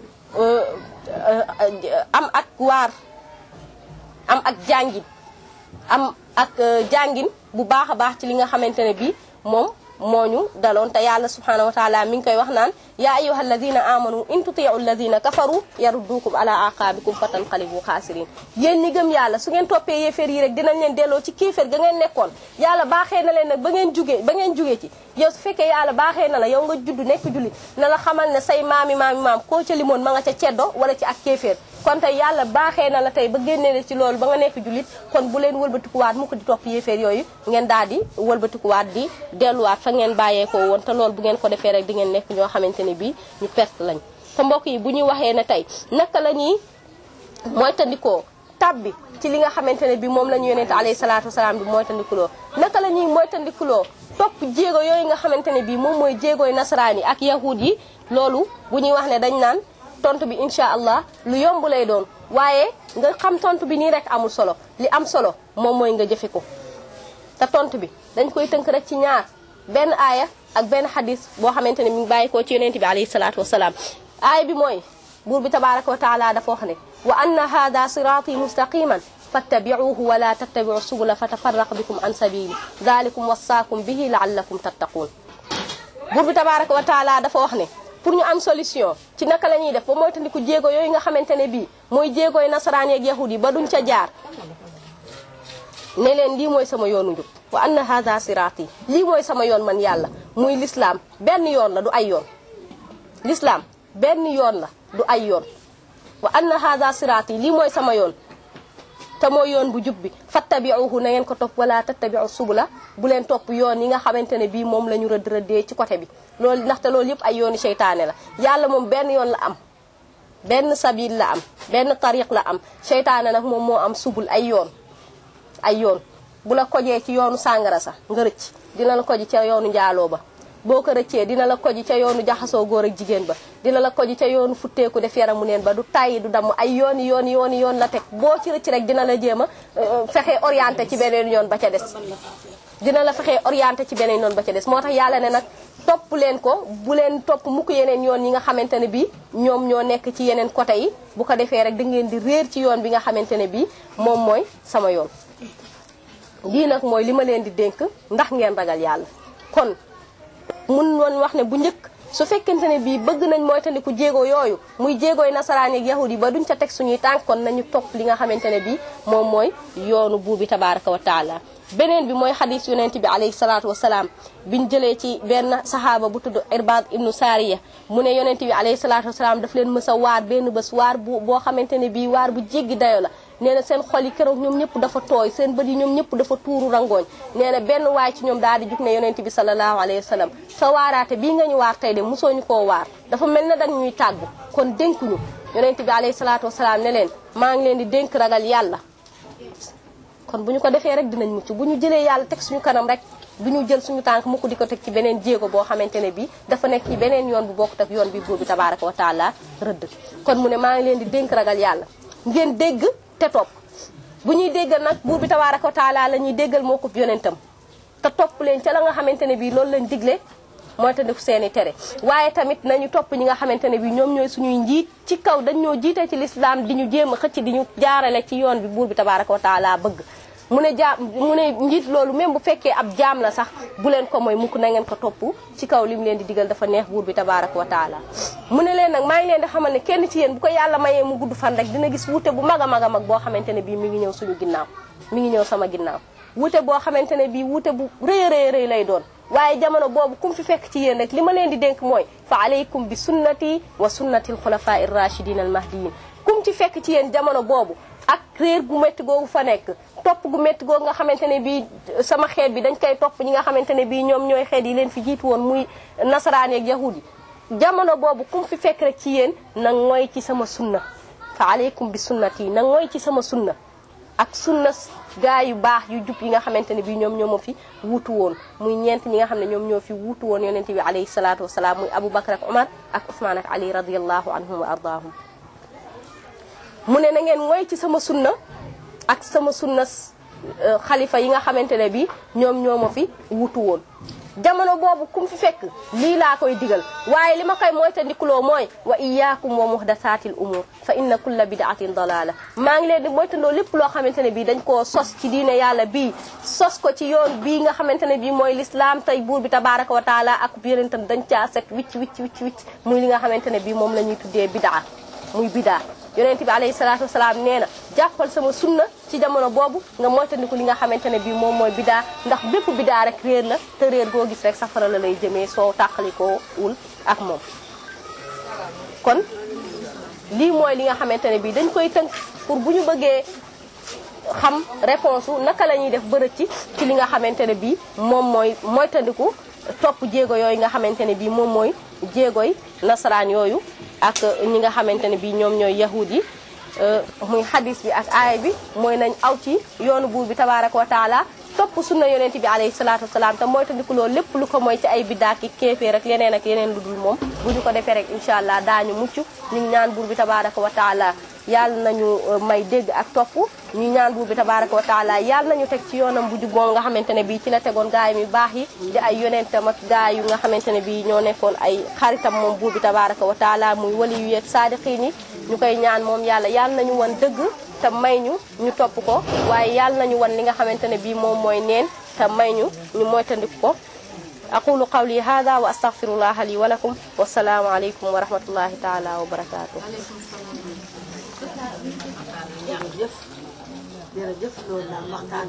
am ak waar am ak jàngin am ak jàngin bu baax a baax ci li nga xamante ne bii moom moo ñu daloon te yàlla subhanahu wa taala mi ngi koy wax naan yaa ayyuha alladina amanu in tutiu alladina kafaru yaruddukum ala aqabikum fatanqalibu xaasirin yéen ñi gëm yàlla su ngeen toppee yéeféer yi rek dinañ leen delloo ci kéeféer ga ngeen nekkoon yàlla baaxee na leen nag ba ngeen jugee ba ngeen jugee ci yow su fekkee yàlla baaxee na la yow nga judd nekk jullit na la xamal ne say maami maami maam koo ca limoon ma nga ca ceddo wala ci ak kéeféer kon tey yàlla baaxee na la tey ba génnee ci loolu ba nga nekk jullit kon bu leen wëlbatikuwaat mu ko di topp yéeféer yooyu ngeen daal di wëlbatikuwaat di delluwaat fa ngeen bàyyeekoo woon te loolu bu ngeen ko defee rek di ngeen nekk ñoo xamante ne bii ñu perte lañ te mbokk yi bu ñuy waxee ne tey naka la ñuy moytandikoo tabbi ci li nga xamante ne bii moom la ñu yonente alayhi salaatu wasalaam bi moytandikuloo naka la ñuy moytandikuloo topp jéego yooyu nga xamante ne bii moom mooy jéegooy nasaraan yi ak yahud yi loolu bu ñuy wax ne dañ naan tontu bi incha allah lu yomb lay doon waaye nga xam tontu bi nii rek amul solo li am solo moom mooy nga jëfe ko te tontu bi dañ koy tënk rek ci ñaar benn aaya ak benn xadis boo xamante ne mi ngi bàyyi ko ci yonent bi alayhi salaatu wasalaam aaya bi mooy buur bi tabaraka wa taala dafa wax ne wa anna hada siraati mustaqiman fattabi'uhu wa la tattabi'u subula fatafarraqa bikum an sabili dalikum wasaakum bihi la'allakum tattaqun buur bi tabaraka wa taala dafa wax ne pour ñu am solution ci naka la ñuy def ba moytandiku jéego yooyu nga xamante ne bii mooy jéegooy nasaraan yeeg yahud yi ba duñ ca jaar ne leen lii mooy sama yoonu njub wa anna hada siraati lii mooy sama yoon man yàlla muy lislaam benn yoon la du ay yoon lislaam benn yoon la du ay yoon wa anna hada siraati lii mooy sama yoon te mooy yoon bu jub bi fattabiuhu na ngeen ko topp wala tattabiu subula bu leen topp yoon yi nga xamante ne bii moom la ñu rëdd rëddee ci côté bi loolu ndaxte loolu yëpp ay yooni seytaane la yàlla moom benn yoon la am benn sabil la am benn tariq la am seytaane nag moom moo am subul ay yoon ay yoon bu la kojee ci yoonu sàngara sax nga rëcc dina la koji ca yoonu njaaloo ba boo ko rëccee dina la koji ca yoonu jaxasoo góor ak jigéen ba dina la koji ca yoonu futteeku def yaramu neen ba du tàyyi du damm ay yooni yooni yooni yoon la teg boo ci rëcc rek dina la jéem a fexe orienté ci beneen yoon ba ca des dina la fexe orienté ci beneen yoon ba ca des moo tax yàlla ne nag topp leen ko bu leen topp mukk yeneen yoon yi nga xamante ne bii ñoom ñoo nekk ci yeneen côté yi bu ko defee rek da ngeen di réer ci yoon bi nga xamante ne bii moom mooy sama yoon lii nag mooy li ma leen di dénk ndax ngeen ragal yàlla kon mun woon wax ne bu njëkk su fekkente ne bii bëgg nañ mooy tandiku jéego yooyu muy jéegooy nasaraan ak yahudi ba duñ ca teg suñuy tànk kon nañu topp li nga xamante ne bii moom mooy yoonu buur bi tabaraka wa taala beneen bi mooy xadis yonent bi alayhi salaatu wasalaam biñ jëlee ci benn sahaaba bu tudd irbad ibnu saariya mu ne yonent bi alayhi salaatu wasalaam daf leen mës a waar benn bés waar bu boo xamante ne bii waar bu jéggi dayo la nee na seen xol yi keroog ñoom ñëpp dafa tooy seen bët yi ñoom ñëpp dafa tuuru rangooñ nee na benn waay ci ñoom daal di jug ne yonent bi sallallahu alayhi wa sallam sa waaraate bii nga ñu waar tey de mosoo ñu koo waar dafa mel na dañ ñuy tàggu kon dénkuñu yonent bi alayhi salaatu wasalaam ne leen maa ngi leen di dénk ragal yàlla kon bu ñu ko defee rek dinañ mucc bu ñu jëlee yàlla teg suñu kanam rek du ñu jël suñu tànk mukk di ko teg ci beneen jéego boo xamante ne bii dafa nekk ci beneen yoon bu bokkut ak yoon bi buur bi tabaraka wa taala rëdd kon mu ne maa ngi leen di dénk ragal yàlla ngeen dégg te topp bu ñuy déggal nag buur bi tabaraka wa taala la ñuy déggal moo ko yonentam te topp leen ca la nga xamante ne bii loolu lañ digle mooy te def seeni tere waaye tamit nañu topp ñi nga xamante ne bii ñoom ñooy suñuy njiit ci kaw dañ ñoo jiite ci lislaam di ñu jéem a xëcc di ñu jaarale ci yoon bi buur bi tabaraka wa taala bëgg mu ne jaam mu ne njiit loolu même bu fekkee ab jaam la sax bu leen ko mooy mukk na ngeen ko topp ci kaw li mu leen di digal dafa neex buur bi tabaraka wa taala mu ne leen nag maa ngi leen di xamal ne kenn ci yéen bu ko yàlla mayee mu gudd fan rek dina gis wute bu mag a mag a mag boo xamante ne bii mi ngi ñëw suñu ginnaaw mi ngi ñëw sama ginnaaw wute boo xamante ne bii wute bu rëy rëy rëy lay doon waaye jamono boobu kum fi fekk ci yéen rek li ma leen di dénk mooy fa aleykum bi sunnati wa sunnati alxulafa irrachidin almahdiyin kum ci fekk ci yéen jamono boobu ak réer gu métti googu fa nekk topp gu métti googu nga xamante ne bii sama xeet bi dañ koy topp ñi nga xamante ne bii ñoom ñooy xeet yi leen fi jiitu woon muy nasaraan yeeg yahud yi jamono boobu kum fi fekk rek ci yéen na ngooy ci sama sunna fa aleykum bi sunnati na ngooy ci sama sunna ak sunna gaa yu baax yu jub yi nga xamante ne bii ñoom ñoo ma fi wuutu woon muy ñeent ñi nga xam ne ñoom ñoo fi wuutu woon yonent bi alayhi salaatu wasalaam muy Abu Bakar ak Omar ak Ousmane ak Ali radiyallahu anhum wa ardaahum mu ne na ngeen mooy ci sama sunna ak sama sunna xalifa yi nga xamante ne bii ñoom ñoo ma fi wuutu woon jamono boobu kum fi fekk lii laa koy digal waaye li ma koy moytandikuloo mooy wa iyaakum wa muhdasaatil umur fa inna kulla bidaatin dalala maa ngi leen di moytandoo lépp loo xamante ne bii dañ koo sos ci diine yàlla bii sos ko ci yoon bii nga xamante ne bii mooy lislaam tey buur bi tabaraka wa taala ak yeneen tam dañ caa set wicc wicc wicc wicc muy li nga xamante ne bii moom la ñuy tuddee bidaa muy bidaa yonent bi alayhi salaatu wasalaam nee na jàppal sama sunna ci jamono boobu nga moytandiku li nga xamante ne bii moom mooy bidaa ndax bépp bidaa rek réer la te réer goo gis rek safara la lay jëmee soo tàqalikoo wul ak moom kon lii mooy li nga xamante ne bii dañ koy tënk pour bu ñu bëggee xam réponse u naka la ñuy def bërëb ci ci li nga xamante ne bii moom mooy moytandiku topp jéego yooyu nga xamante ne bii moom mooy jéegoy nasaraan yooyu ak ñi nga xamante ne bii ñoom ñooy yahud yi muy hadis bi ak aaya bi mooy nañ aw ci yoonu buur bi tabaraka wa taala topp sunna yonent bi alayhi salaatu wasalaam te mooy tandiku loolu lépp lu ko mooy ci ay biddaa ki kéefee rek yeneen ak yeneen lu dul moom bu ñu ko defee rek incha allah daañu mucc ñu ngi ñaan buur bi tabaraka wa taala yàlla nañu may dégg ak topp ñu ñaan buur bi tabaraka wa taala yàlla nañu teg ci yoonam bu jub moom nga xamante ne bii ci la tegoon gaay mi baax yi di ay yonentam ak gaay yu nga xamante ne bii ñoo nekkoon ay xaritam moom buur bi tabaraka wa taala muy wali yu yeeg saadiqiin yi ñu koy ñaan moom yàlla yàlla nañu wan dëgg te may ñu ñu topp ko waaye yàlla nañu wan li nga xamante ne bii moom mooy neen te may ñu ñu moytandiku ko aqulu qawli hada wa astaghfirullaha li wa lakum wassalaamu aleykum wa rahmatullahi taala wa barakatuh jërëjëf jërëjëf loolu daal waxtaan